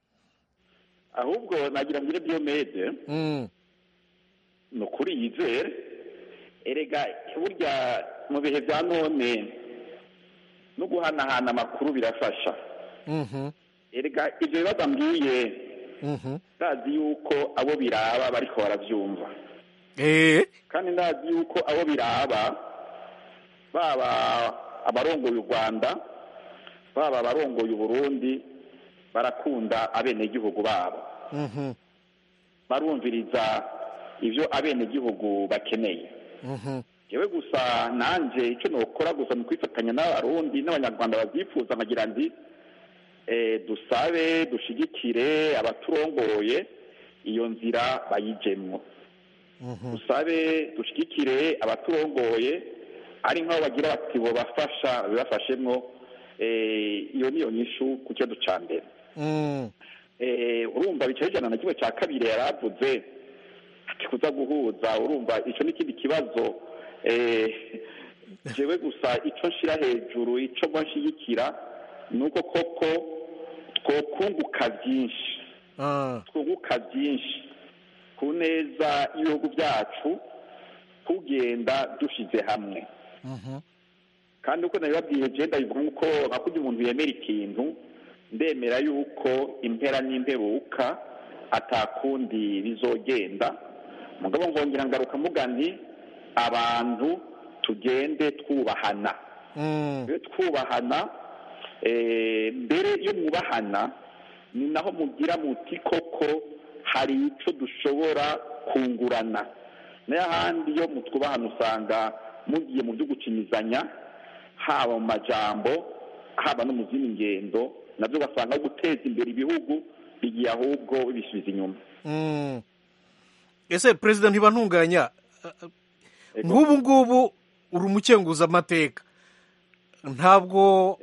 ahubwo nagira ngo Diomede Mm, ni ukuri yizere erega burya mu bihe bya none no guhanahana amakuru birafasha mhm, erega ibyo bibazo ambwiye mhm. ndazi yuko abo biraba bariko baravyumva Eh, kandi ndazi yuko abo biraba baba abarongoye u rwanda baba abarongoye uburundi barakunda abenegihugu babo mhm, barumviriza ibyo abenegihugu bakeneye mhm. yewe gusa nanje icyo nokora gusa ni kwifatanya n'abarundi n'abanyarwanda babyifuza nkagira ndi eh, dusabe dushigikire abaturongoye iyo nzira bayijemwo dusabe dushigikire abaturongoye ari nk'aho bagira bati bobafasha babibafashemwo eh, iyo niyo nyishu ku kibazo ca mbere Mm, eh, urumva bicaye ijana na kimwe cya kabiri yaravuze ati kuza guhuza urumva icyo n'ikindi kibazo eh, jewe gusa icyo nshira hejuru icyo mba nshigikira ni uko koko twokunguka byinshi ah, twunguka byinshi ku neza y'ibihugu byacu tugenda dushyize hamwe mhm. kandi uko nabibabwiye je ndabivuga nk'uko nka kurya umuntu yemera ikintu ndemera yuko impera n'imperuka atakundi bizogenda mugabo ngongera ngaruka mvuga nti abantu tugende twubahana Mm, iyo twubahana eh, mbere iyo mwubahana ni naho mugira muti koko hari icyo dushobora kungurana n'ahandi iyo mutwubahana usanga mugiye mu byo gucinyizanya haba mu majambo haba no mu zindi ngendo nabyo ugasanga guteza imbere ibihugu bigiye ahubwo bibisubiza inyuma mm. ese perezida ntibantunganya nk'ubu ngubu uri umukenguzamateka ntabwo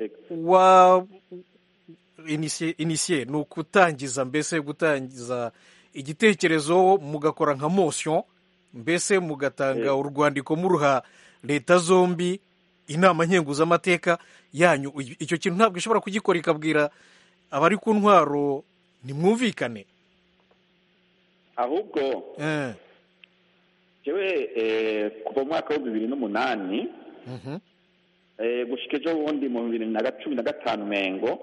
wa inisiye inisiye ni ukutangiza mbese gutangiza igitekerezo mugakora nka motion mbese mugatanga Yego. urwandiko muruha leta zombi inama nkenguzamateka yanyu icyo kintu ntabwo ishobora kugikora ikabwira abari ku ntwaro nimwumvikane ahubwo Eh, jewe eh, kuva mu mwaka w'ibihumbi bibiri n'umunani mhm, eh, gushika ejo bundi mu bibiri na ga- cumi na gatanu mengo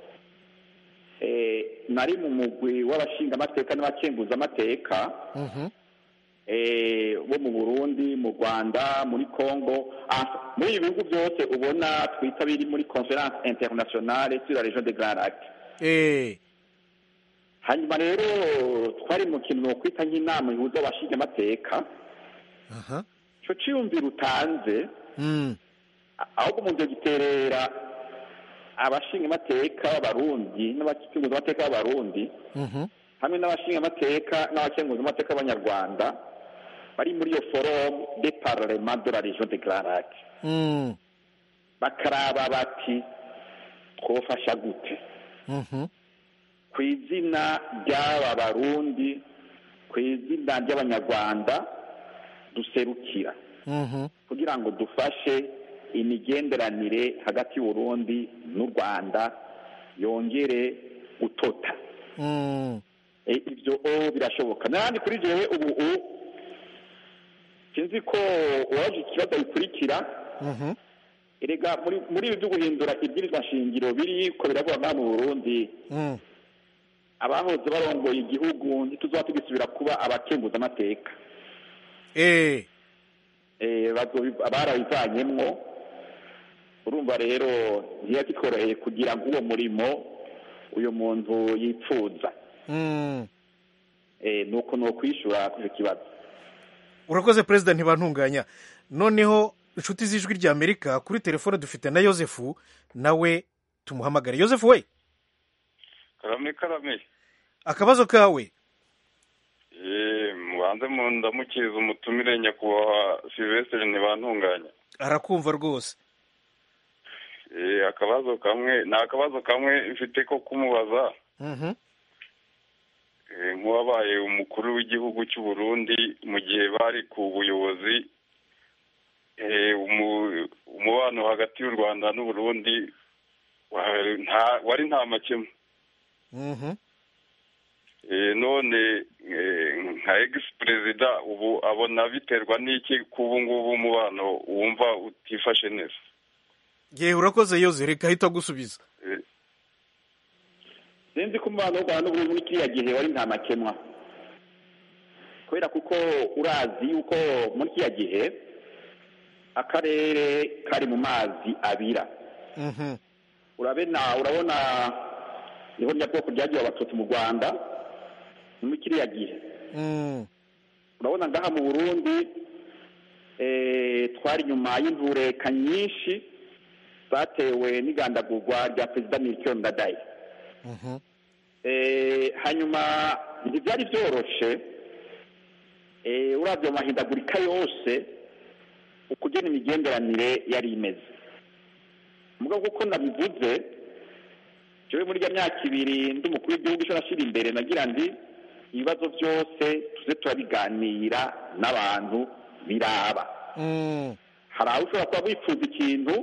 eh, nari mu mugwi w'abashingamateka n'abakenguzamateka mhm, eh, bo mu burundi mu rwanda muri congo ah, muri ibi bihugu byose ubona twita biri muri conference internationale sur la région de grand lac eh, hanyuma rero twari mu kintu nokwita nk'inama ihuza abashingamateka aha, ico ciyumviro utanze mm, ahubwo umuntu giterera abashingamateka b'abarundi n'abakenguzamateka b'abarundi mhm, hamwe n'abashingamateka n'abakenguzamateka b'abanyarwanda bari muri iyo forum de parlement de la région de grand lac mm, bakaraba bati twofasha gute mhm, ku izina ry'aba barundi ku izina ry'abanyarwanda duserukira mhm, kugira ngo dufashe imigenderanire hagati y'uburundi n'u rwanda yongere gutota mm, ibyo o birashoboka n'ahandi kuri jewe ubu u sinzi ko uwaje ikibazo bikurikira Mhm. erega muri muri ibi byo guhindura ibwirizwa shingiro biri ko biravuga ngaha mu burundi Mm. abahoze barongoye igihugu ntituzaba tugisubira kuba abakenguza amateka Eh. eh, bazobi- barabivanyemwo urumva rero ntiyakikoroheye kugira ngo uwo murimo uyu muntu yipfuza Mm. eh, nuko ni ukwishura kuri icyo kibazo urakoze perezida ntibantunganya noneho inshuti z'ijwi rya amerika kuri telefone dufite na yosefu nawe tumuhamagare yosefu we karame karame akabazo kawe Eh, mubanze mu ndamukiriza umutumire nyakubahwa silvestre ntibantunganya arakumva rwose Eh, akabazo kamwe ni akabazo kamwe mfite ko kumubaza Mhm. Eh, nk'uwabaye umukuru w'igihugu cy'u Burundi mu gihe bari ku buyobozi eh, umu- umubano hagati y'u Rwanda n'u Burundi wa- nta- wari nta makemwa Mhm. Eh, none eh, nka ex perezida ubu abona biterwa n'iki kubu ngubu umubano wumva utifashe neza yewe urakoze yoze reka ahita agusubiza Eh, sinzi ko umubano w'u rwanda n'uburundi muri kiriya gihe wari nta makemwa kubera kuko urazi yuko muri kiriya gihe akarere kari mu mazi abira Mhm. urabona urabona niho nyabwoko ryagiye abatutsi mu rwanda ni muri kiriya gihe Mm. urabona ngaha mu burundi eh, twari inyuma y'intureka nyinshi zatewe n'igandagurwa rya perezida miliyoni ndadaye Mhm. Eh, hanyuma ntibyari byoroshe eh, uravye mu mahindagurika yose ukugena imigenderanire yari imeze mugabo kuko nabivuze jewe muri ya myaka ibiri ndi umukuru w'igihugu ico nashira imbere nagira ndi ibibazo byose tuze turabiganira n'abantu biraba Mm. hari aho ushobora kuba wifuza ikintu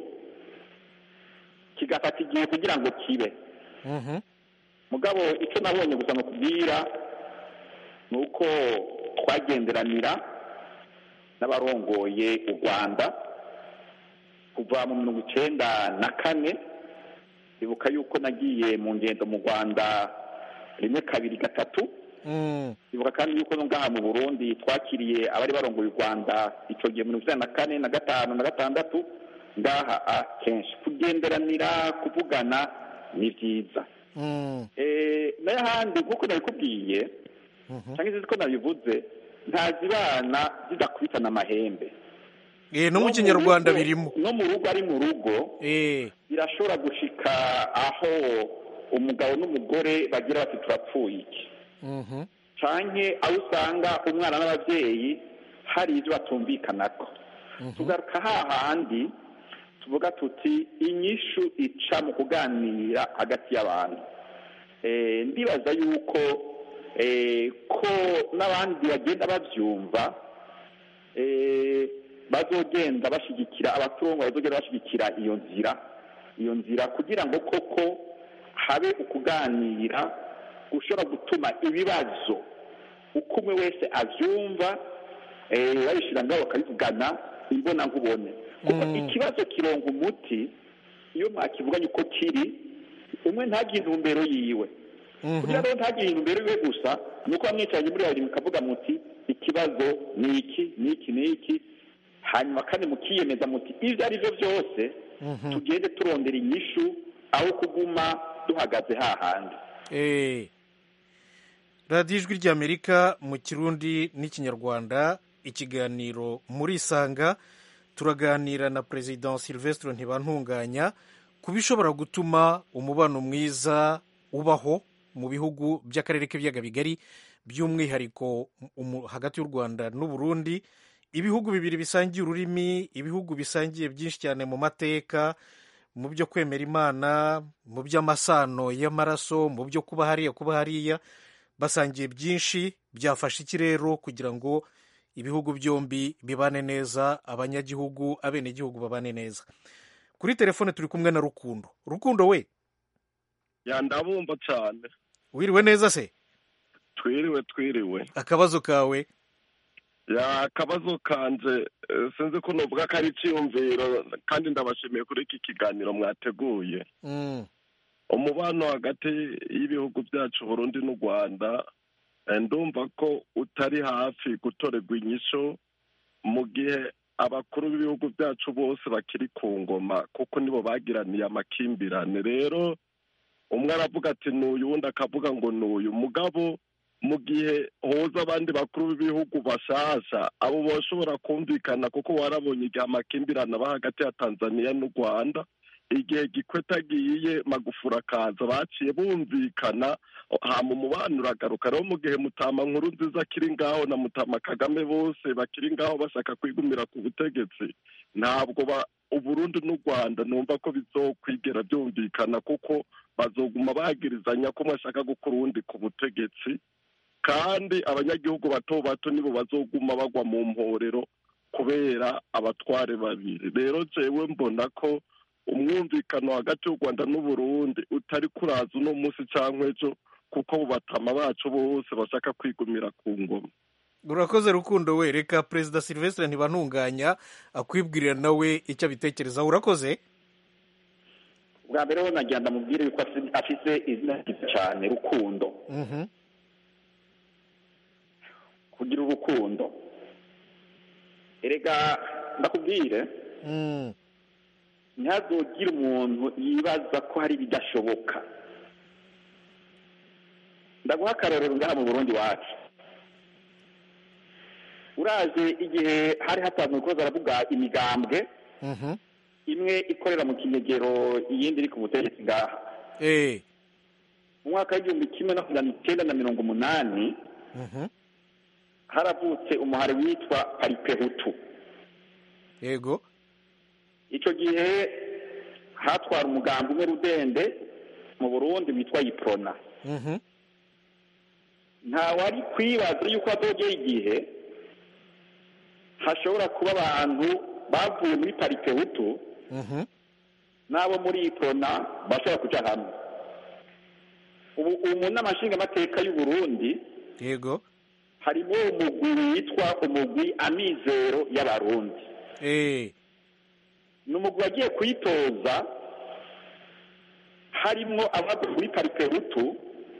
kigafata igihe kugira ngo kibe Mhm. mugabo icyo nabonye gusa nukubwira ni uko twagenderanira n'abarongoye u rwanda kuva mu mirongo icenda na kane ibuka yuko nagiye mu ngendo mu rwanda rimwe kabiri gatatu Mm. ibuka kandi yuko no ngaha mu burundi twakiriye abari barongoye u rwanda icyo gihe mirongo icyenda na kane na gatanu na gatandatu ngaha a kenshi kugenderanira kuvugana ni byiza Mm. Eh, n'ahandi nk'uko nabikubwiye Mhm. cyangwa se ko nabivuze ntazibana zidakubitana amahembe Eh, no mu mu kinyarwanda rugo- birimo no mu rugo ari mu rugo Eh. birashobora gushika aho umugabo n'umugore bagira bati turapfuye iki Mhm. canke aho usanga umwana n'ababyeyi hari ibyo batumvikanako tugaruka hahandi tuvuga tuti inyishu ica mu kuganira hagati y'abantu Eh, ndibaza yuko eh, ko n'abandi bagenda babyumva eh, bazogenda bashyigikira abaturungu bazogenda bashyigikira iyo nzira iyo nzira kugira ngo koko habe ukuganira gushobora gutuma ibibazo uko umwe wese abyumva eh, babishyira ngaho bakabivugana imbona nkubone kuko Mm. ikibazo kironga umuti iyo mwakivuganye uko kiri umwe ntagire intumbero yiwe kugira Mhm. ngo ntagire intumbero yiwe gusa ni uko bamwicaranye muri babiri mukavuga muti ikibazo ni iki ni iki ni iki hanyuma kandi mukiyemeza muti ibyo ari byo byose Mhm. tugende turondera inyishu aho kuguma duhagaze hahandi Eh. radiyo ijwi ry'amerika mu kirundi n'ikinyarwanda ikiganiro muri isanga turaganira na perezida silvestre ntibantunganya ku bishobora gutuma umubano mwiza ubaho mu bihugu by'akarere k'ibiyaga bigari by'umwihariko umu- hagati y'u rwanda n'u burundi ibihugu bibiri bisangiye ururimi ibihugu bisangiye byinshi cyane mu mateka mu byo kwemera imana mu by'amasano y'amaraso mu byo kuba hariya kuba hariya basangiye byinshi byafasha iki rero kugira ngo ibihugu byombi bibane neza abanyagihugu abenegihugu babane neza kuri telefone turi kumwe na rukundo rukundo we ya ndabumva cyane wiriwe neza se twiriwe twiriwe akabazo kawe ya akabazo kanje eh, sinzi ko novuga ko ari icyiyumviro kandi ndabashimiye kuri iki kiganiro mwateguye Mm, umubano hagati y'ibihugu byacu burundi n'u rwanda eh, ndumva ko utari hafi gutorerwa inyishu mu gihe abakuru b'ibihugu byacu bose bakiri ku ngoma kuko nibo bagiraniye amakimbirane rero umwe aravuga ati n'uyu uwundi akavuga ngo n'uyu mugabo mu gihe hoza abandi bakuru b'ibihugu bashasha abo bashobora kumvikana kuko warabonye igihe amakimbirane aba hagati ya tanzania n'u rwanda igihe gikweta agiye magufura akaza baciye bumvikana hama umubano uragaruka rero mu gihe mutama nkuru nziza akiri ngaho na mutama kagame bose bakiri ngaho bashaka kwigumira ku butegetsi ntabwo ba uburundi n'u rwanda numva ko bizokwigera byumvikana kuko bazoguma bagirizanya ko umwe ashaka gukura uwundi ku butegetsi kandi abanyagihugu bato bato nibo bazoguma bagwa mu mporero kubera abatware babiri rero jewe mbona ko umwumvikano hagati y'u rwanda n'uburundi utari kuraza uno munsi cyangwa ejo kuko abo batama bacu bose bashaka kwigumira ku ngoma urakoze rukundo we reka perezida silvestre ntibantunganya akwibwirira nawe icyo abitekerezaho urakoze bwa mbere ho nagira ndamubwire yuko afi- afise izina ryiza cyane rukundo Mhm. kugira urukundo erega ndakubwire Mm, ntihazogire umuntu yibaza ko hari ibidashoboka ndaguha akarorero ngaha mu burundi wacu uraje igihe hari hatanzwe ko baravuga imigambwe mhm. imwe ikorera mu kinyegero iyindi iri ku butegetsi ngaha Eh, mu mwaka w'igihumbi kimwe na magana icyenda na mirongo umunani mhm. haravutse umuhari witwa paripehutu yego icyo gihe hatwara umugambi umwe rudende mu burundi witwa yiprona Mhm. ntawari kwibaza yuko hazogera igihe hashobora kuba abantu bavuye muri paripehutu Mhm. n'abo muri yiprona bashobora kuja hamwe ubu ubu mu nama nshingamateka y'u Burundi yego harimo umugwi witwa umugwi amizero y'abarundi Eh, ni umugwi wagiye kuyitoza harimo abava muri paripehutu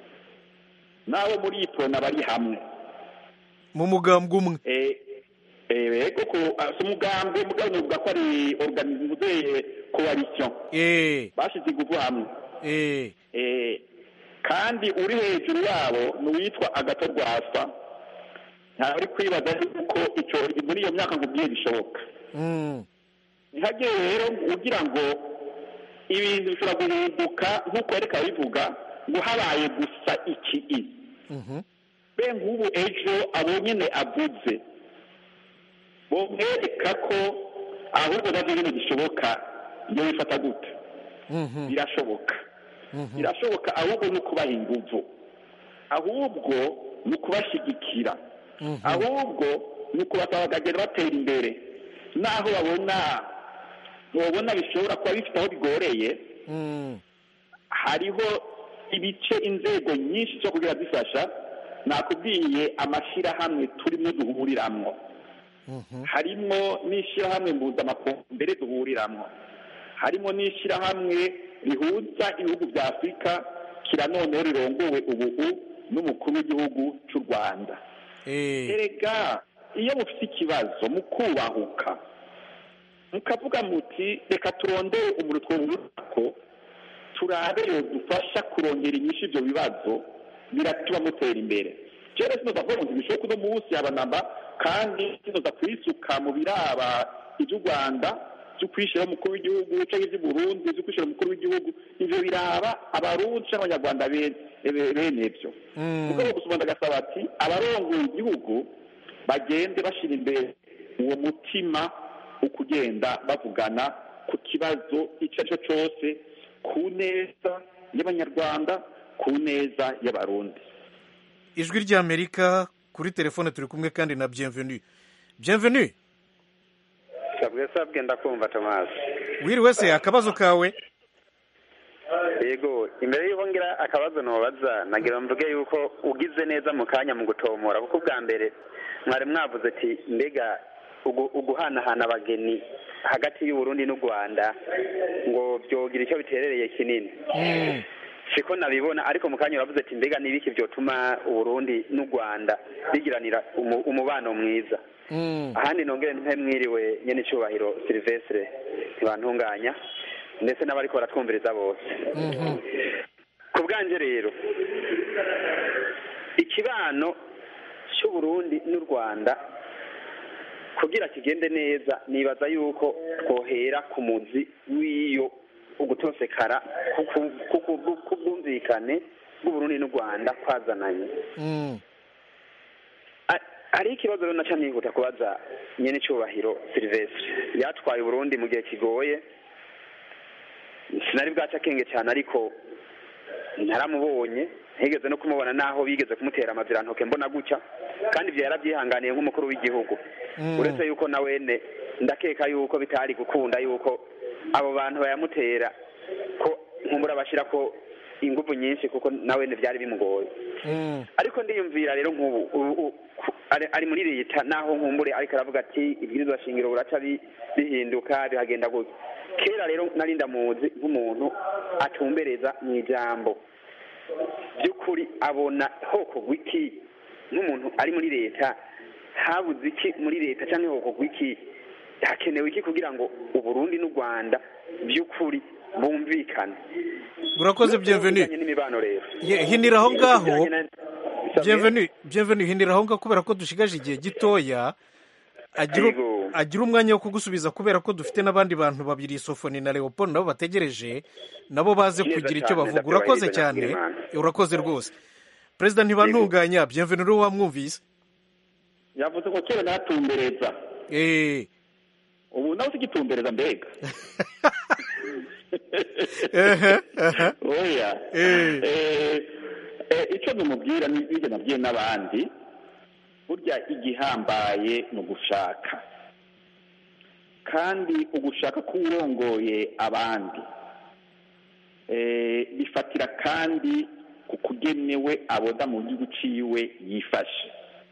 n'abo muri yiprona bari hamwe mu mugambwe umwe Eh, eh, koko ah, si umugambi mugabo novuga ko ari organisme coalition Eh, bashize ingufu hamwe eh, Eh, kandi uri hejuru yabo ni uwitwa agato rwasa ntawe uri kwibaza yuko icyo muri iyo myaka ngo ubwiye bishoboka mm, ntihagire rero ugira ngo ibintu bishobora guhinduka nk'uko yareka bivuga ngo habaye gusa iki i mhm. be nk'ubu ejo abo nyine avuze bomwereka ko ahubwo nabyo nyine gishoboka iyo bifata gute Mhm. birashoboka Mhm. birashoboka ahubwo ni ukubaha inguvu ahubwo ni ukubashyigikira Mhm. ahubwo ni ukubasaba bakagenda batera imbere naho babona babona bishobora kuba bifite aho bigoreye Mm, hariho ibice inzego nyinshi zo kugira zifasha nakubwiye amashyirahamwe turimo duhuriramwo mhm. harimo n'ishyirahamwe mpuzamakungu mbere duhuriramo harimo n'ishyirahamwe rihuza ibihugu bya afurika kira noneho rirongowe ubu n'umukuru w'igihugu cy'u rwanda Eh, erega iyo mufite ikibazo mukubahuka mukavuga muti reka turondere umuntu twumva ko turabe dufasha kurongera inyinshi ibyo bibazo biratuma mutera imbere rero sinoza kuvuga ngo bishoboka uno munsi abanamba kandi sinoza kwisuka mu biraba iby'u rwanda byo kwishyiraho umukuru w'igihugu cyangwa iby'i burundi byo kwishyira umukuru w'igihugu ibyo biraba abarundi cyangwa abanyarwanda bene bene byo mm. ubwo gusoma ndagasaba ati abarongoye igihugu bagende bashyira imbere uwo mutima wo kugenda bavugana ku kibazo icyo ari cyo cyose ku neza y'abanyarwanda ku neza y'abarundi ijwi ry'amerika kuri telefone turi kumwe kandi na bienvenue bienvenue sabwe sabwe ndakumva tomasi wiriwe se akabazo kawe yego imbere y'uko ngira akabazo ntubaza nagira mvuge yuko ugize neza mu kanya mu gutomora kuko ubwa mbere mwari mwavuze ati mbega ugu- uguhanahana abageni hagati y'uburundi n'u rwanda ngo byogira icyo biterereye kinini siko nabibona ariko mu kanya uravuze ati mbega n'ibiki byotuma uburundi n'u rwanda bigiranira umu- umubano mwiza ahandi nongere nte mwiriwe nyene icyubahiro silvestre ntibantunganya ndetse n'abariko baratwumviriza bose ku bwanjye rero ikibano cy'uburundi n'u rwanda kugira kigende neza nibaza yuko twohera ku muzi w'iyo ugutosekara k'ubwumvikane bw'uburundi n'u rwanda kwazananye hariho ikibazo rero naca nihuta kubaza nyene icyubahiro silvestre yatwaye uburundi mu gihe kigoye sinari bwaca akenge cyane ariko ntaramubonye ntigeze no kumubona naho bigeze kumutera amazirantoke mbona gutya kandi ibyo yarabyihanganiye nk'umukuru w'igihugu uretse yuko na wene ndakeka yuko bitari gukunda yuko abo bantu bayamutera ko nkumbura bashyira ko ingufu nyinshi kuko na wene byari bimugoye ariko ndiyumvira rero nk'ubu ubu- u- ku- ari- ari muri leta naho nkumbure ariko aravuga ati ibwirizwa shingiro buraca bi- bihinduka bihagenda gutya kera rero nari ndamuzi nk'umuntu atumbereza mu ijambo by'ukuri abona hoko gwiki nk'umuntu ari muri leta habuze iki muri leta cyangwa hoko gwiki hakenewe iki kugira ngo uburundi n'u rwanda by'ukuri bumvikane urakoze bienvenue Bijyanye n'imibano rero Ye- hinira aho ngaho Bijyanye na- bienvenue bienvenue hinira aho ngaho kubera ko dushigaje igihe gitoya agira Yego. agira umwanya wo kugusubiza kubera ko dufite n'abandi bantu babiri sofoni na leopold nabo bategereje nabo baze Neza kugira icyo cyane, bavuga urakoze ndabyubahiriza cyane Nyakwigendera. urakoze rwose perezida ntibantunganya bienvenue uriwe wamwumvise yavuze ngo kera ntatumbereza Eh, ubu nawe usigitumbereza mbega ehe, ehe. oya Eh. Eh, eh, icyo numubwira n'ibyo nabwiye n'abandi burya igihambaye ni ugushaka kandi ugushaka k'uwurongoye abandi Eh, bifatira kandi ku kugenewe aboda mu gihugu ciwe yifashe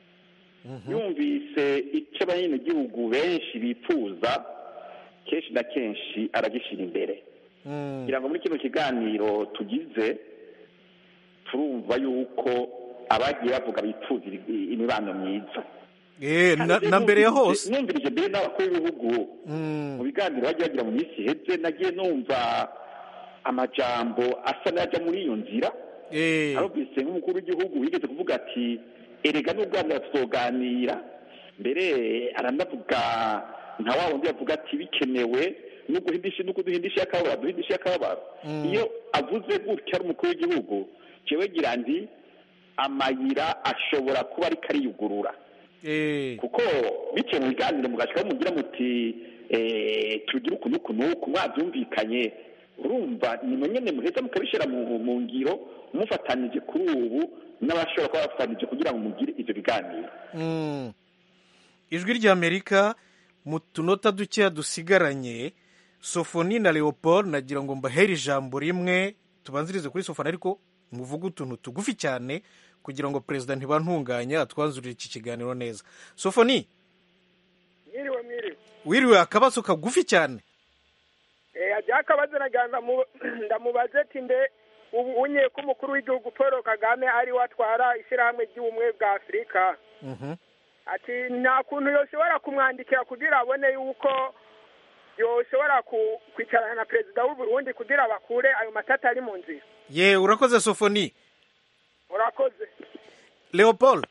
yumvise icyo abanyagihugu benshi bifuza kenshi na kenshi aragishyira imbere Mm. kugira ngo muri kino kiganiro tugize turumva yuko abagiye bavuga bifuza iri- imibano myiza Eh, na- na mbere ya hose numvirije mbere n'abakuru b'ibihugu Mm. mu biganiro bagiye bagira mu minsi iheze nagiye numva amajambo asa n'ajya muri iyo nzira Eh, arumvise nk'umukuru w'igihugu wigeze kuvuga ati erega n'ubwanira tuzoganira mbere aranavuga nka wa wundi yavuga ati bikenewe no guhindisha no kuduhindisha akababaro duhindisha akababaro Mm. iyo avuze gutya ari umukuru w'igihugu jewe gira ndi amayira ashobora kuba ariko ariyugurura eh, kuko biciye mu biganiro mugashikaho mugira muti eh, tugire uku n'uku n'uku mwabyumvikanye urumva nimwe nyene muheza mukabishyira mu mu ngiro mufatanije kuri ubu n'abashobora kuba bafatanije kugira ngo mugire ivyo biganiro mm. ijwi ry'amerika mu tunota dukeya dusigaranye sofoni na leopold nagira ngo mbahere ijambo rimwe tubanzirize kuri sofoni ariko muvuge utuntu tugufi cyane kugira ngo perezida ntibantunganya atwanzurire iki kiganiro neza sofoni mwiriwe mwiriwe wiriwe akabazo kagufi cyane eh ajya akabazo nagira ndamu- ndamubaze ati mbe ubu unye ko umukuru w'igihugu paul kagame ari we atwara ishyirahamwe ry'ubumwe bwa afurika Mhm. ati nta kuntu yoshobora kumwandikira kugira abone yuko yoshobora ku- kwicarana na perezida w'u Burundi kugira bakure ayo matata ari mu nzira ye urakoze sofoni urakoze leopold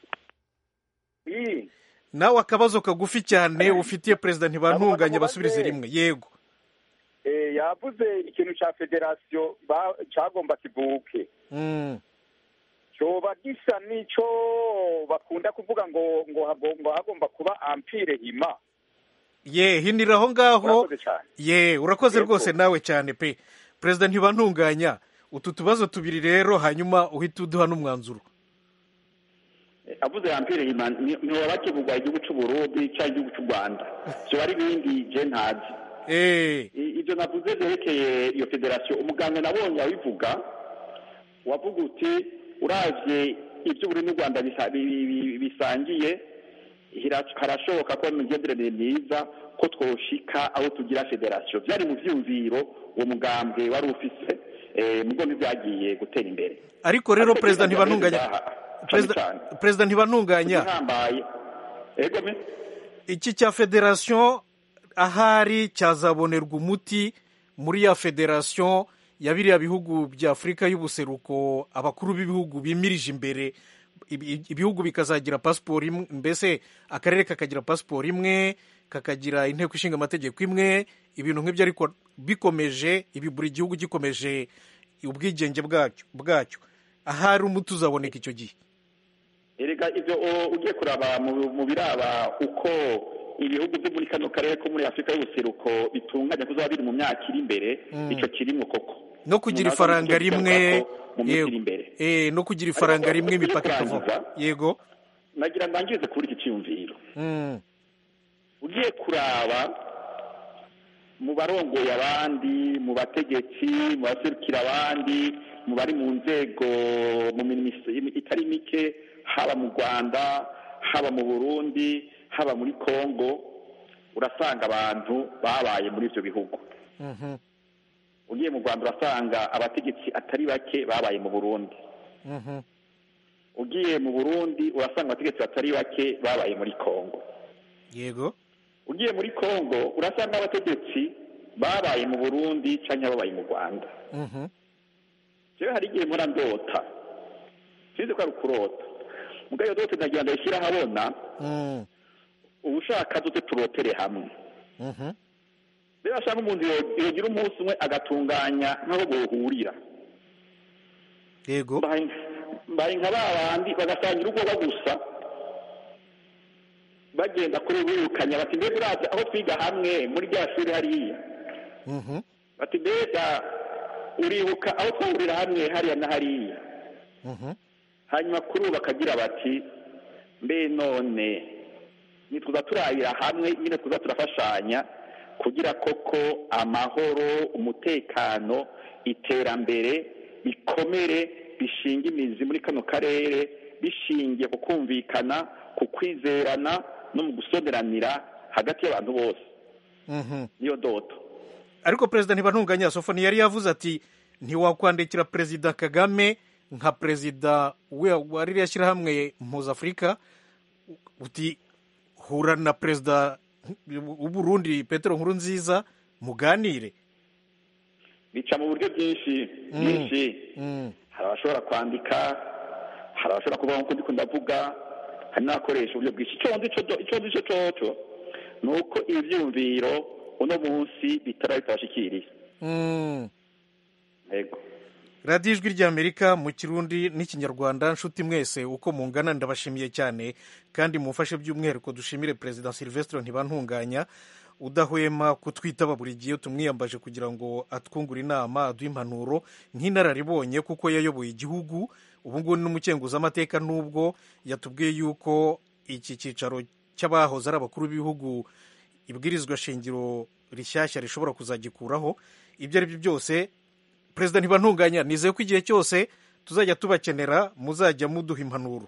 iyi nawe akabazo kagufi cyane ufitiye perezida ntibantunganya basubirize rimwe yego Eh, yavuze ikintu ca federasiyo ba- cagomba kivuke Mm. coba gisa n'ico bakunda kuvuga ngo ngo hagomba hagomba kuba ampire hima ye hinira aho ngaho Urakoze cyane. ye urakoze Yego. rwose nawe cyane pe perezida ntibantunganya utu tubazo tubiri rero hanyuma uhita uduha n'umwanzuro avuze yampire ntiwaba kivugwa igihugu c'uburundi cyangwa igihugu c'u rwanda vyoba ari ibindi je ntazi Eh, I- ibyo navuze byerekeye iyo federasiyo umuganga nabonye abivuga wavuga uti uravye ibyo buri n'u rwanda bisa- bi- bi- bisangiye hira- harashoboka ko mu migenderanire myiza ko twoshika aho tugira federasiyo byari mu vyumviro uwo mugambwe wari ufise eh, mugo ntibyagiye gutera imbere ariko rero Ariko perezida byagiye ntibantunganya byaha, cane perezida cane. perezida ntibantunganya igihambaye ego me iki cya federasiyo ahari cyazabonerwa umuti muri ya federasiyo ya biriya bihugu bya afurika y'ubuseruko abakuru b'ibihugu bimirije imbere ibi- ibihugu bikazagira pasiporo imwe mbese akarere kakagira pasiporo imwe kakagira inteko ishinga amategeko imwe ibintu nk'ibyo ariko bikomeje ibi buri gihugu gikomeje ubwigenge bwacyo bwacyo ahari umuti uzaboneka icyo gihe erega ibyo o- ugiye kuraba mu- mu biraba uko ibihugu byo muri kano karere ko muri afurika y'ubuseruko bitunganya kuzaba biri mu myaka iri imbere Mm. icyo kirimwo koko no kugira Umuntu ifaranga azamuka rimwe ko mu minsi yego iri imbere eh, no kugira ifaranga rimwe tujye imipaka ikavaho kurangiza. yego nagira ndangirize kuri iki cyiyumviro Mm. ugiye kuraba mu barongoye abandi mu bategetsi mu baserukira abandi mu bari mu nzego mu minisiteri itari mike haba mu rwanda haba mu burundi haba muri kongo urasanga abantu babaye muri ibyo bihugu Mhm. ugiye mu rwanda urasanga abategetsi atari bake babaye mu burundi Mhm. ugiye mu burundi urasanga abategetsi batari bake babaye muri kongo yego ugiye muri kongo urasanga abategetsi babaye mu burundi cyangwa babaye mu rwanda Mhm. jewe hari igihe mpora ndota sinzi ko ari ukurota mugabo iyo dote ndagira ndayishyira ahabona Mm. ubushaka duce turotere hamwe Mhm. rero ashaka umuntu yo- yogira umunsi umwe agatunganya nk'aho bohurira yego mbaye mbaye nka ba bandi bagasangira ubwoba gusa bagenda kuri birukanya bati mbega urazi aho twiga hamwe muri rya shuri hariya Mhm. bati mbega uribuka aho twahurira hamwe hariya na hariya Mhm. hanyuma kuri ubu bakagira bati mbe none nitwiza turabira hamwe nyine twiza turafashanya kugira koko amahoro umutekano iterambere bikomere bishinga imizi muri kano karere bishingiye ku kumvikana ku kwizerana no mu gusoberanira hagati y'abantu bose Mhm. niyo doto ariko perezida ntibantunganya sofoni yari yavuze ati ntiwakwandikira perezida kagame nka perezida we- wa ririya shyirahamwe mpuzafurika uti hura na perezida w'uburundi petero nkuru nziza muganire bica mu buryo bwinshi Mm. bwinshi Mm. hari abashobora kwandika hari abashobora kuvuga nk'uko ndiko ndavuga hari n'abakoresha uburyo bwinshi icyo nzi cyo- icyo nzi cyo coco ni uko ivyumviro uno munsi bitara bitabashikiriye Mm. yego radiyo ijwi ry'amerika mu kirundi n'ikinyarwanda nshuti mwese uko mungana ndabashimiye cyane kandi mumfashe by'umwihariko dushimire perezida silvestre ntibantunganya udahwema kutwitaba buri gihe tumwiyambaje kugira ngo atwungure inama aduhe impanuro nk'inararibonye kuko yayoboye igihugu ubu ngubu ni n'umukenguzamateka n'ubwo yatubwiye yuko iki cyicaro cy'abahoze ari abakuru b'ibihugu ibwirizwa shingiro rishyashya rishobora kuzagikuraho ibyo ari byo byose perezida ntibantunganya nizeye ko igihe cyose tuzajya tubakenera muzajya muduha impanuro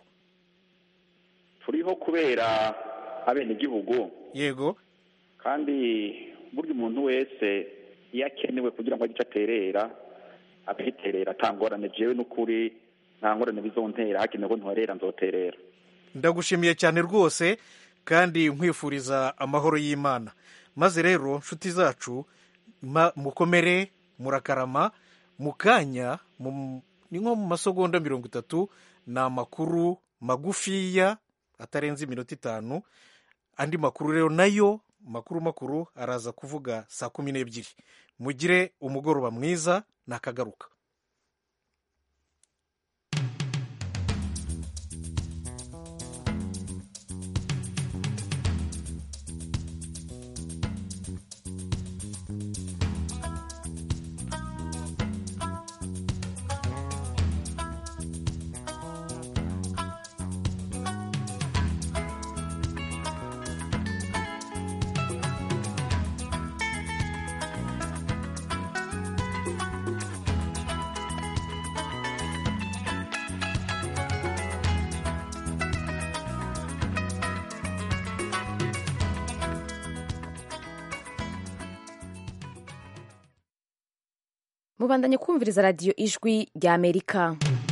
turiho kubera abenegihugu yego kandi burya umuntu wese iyo akenewe kugira ngo agire icyo aterera agahiterera atangorane jewe n'ukuri nta ngorane bizontera hakenewe ko ntuharera nzoterera ndagushimiye cyane rwose kandi nkwifuriza amahoro y'imana maze rero nshuti zacu ma- mukomere murakarama mu kanya mu- ni nko mu masegonda mirongo itatu ni amakuru magufiya atarenze iminota itanu andi makuru rero nayo makuru makuru araza kuvuga saa kumi n'ebyiri mugire umugoroba mwiza nakagaruka mubandanye kumviriza radiyo ijwi rya amerika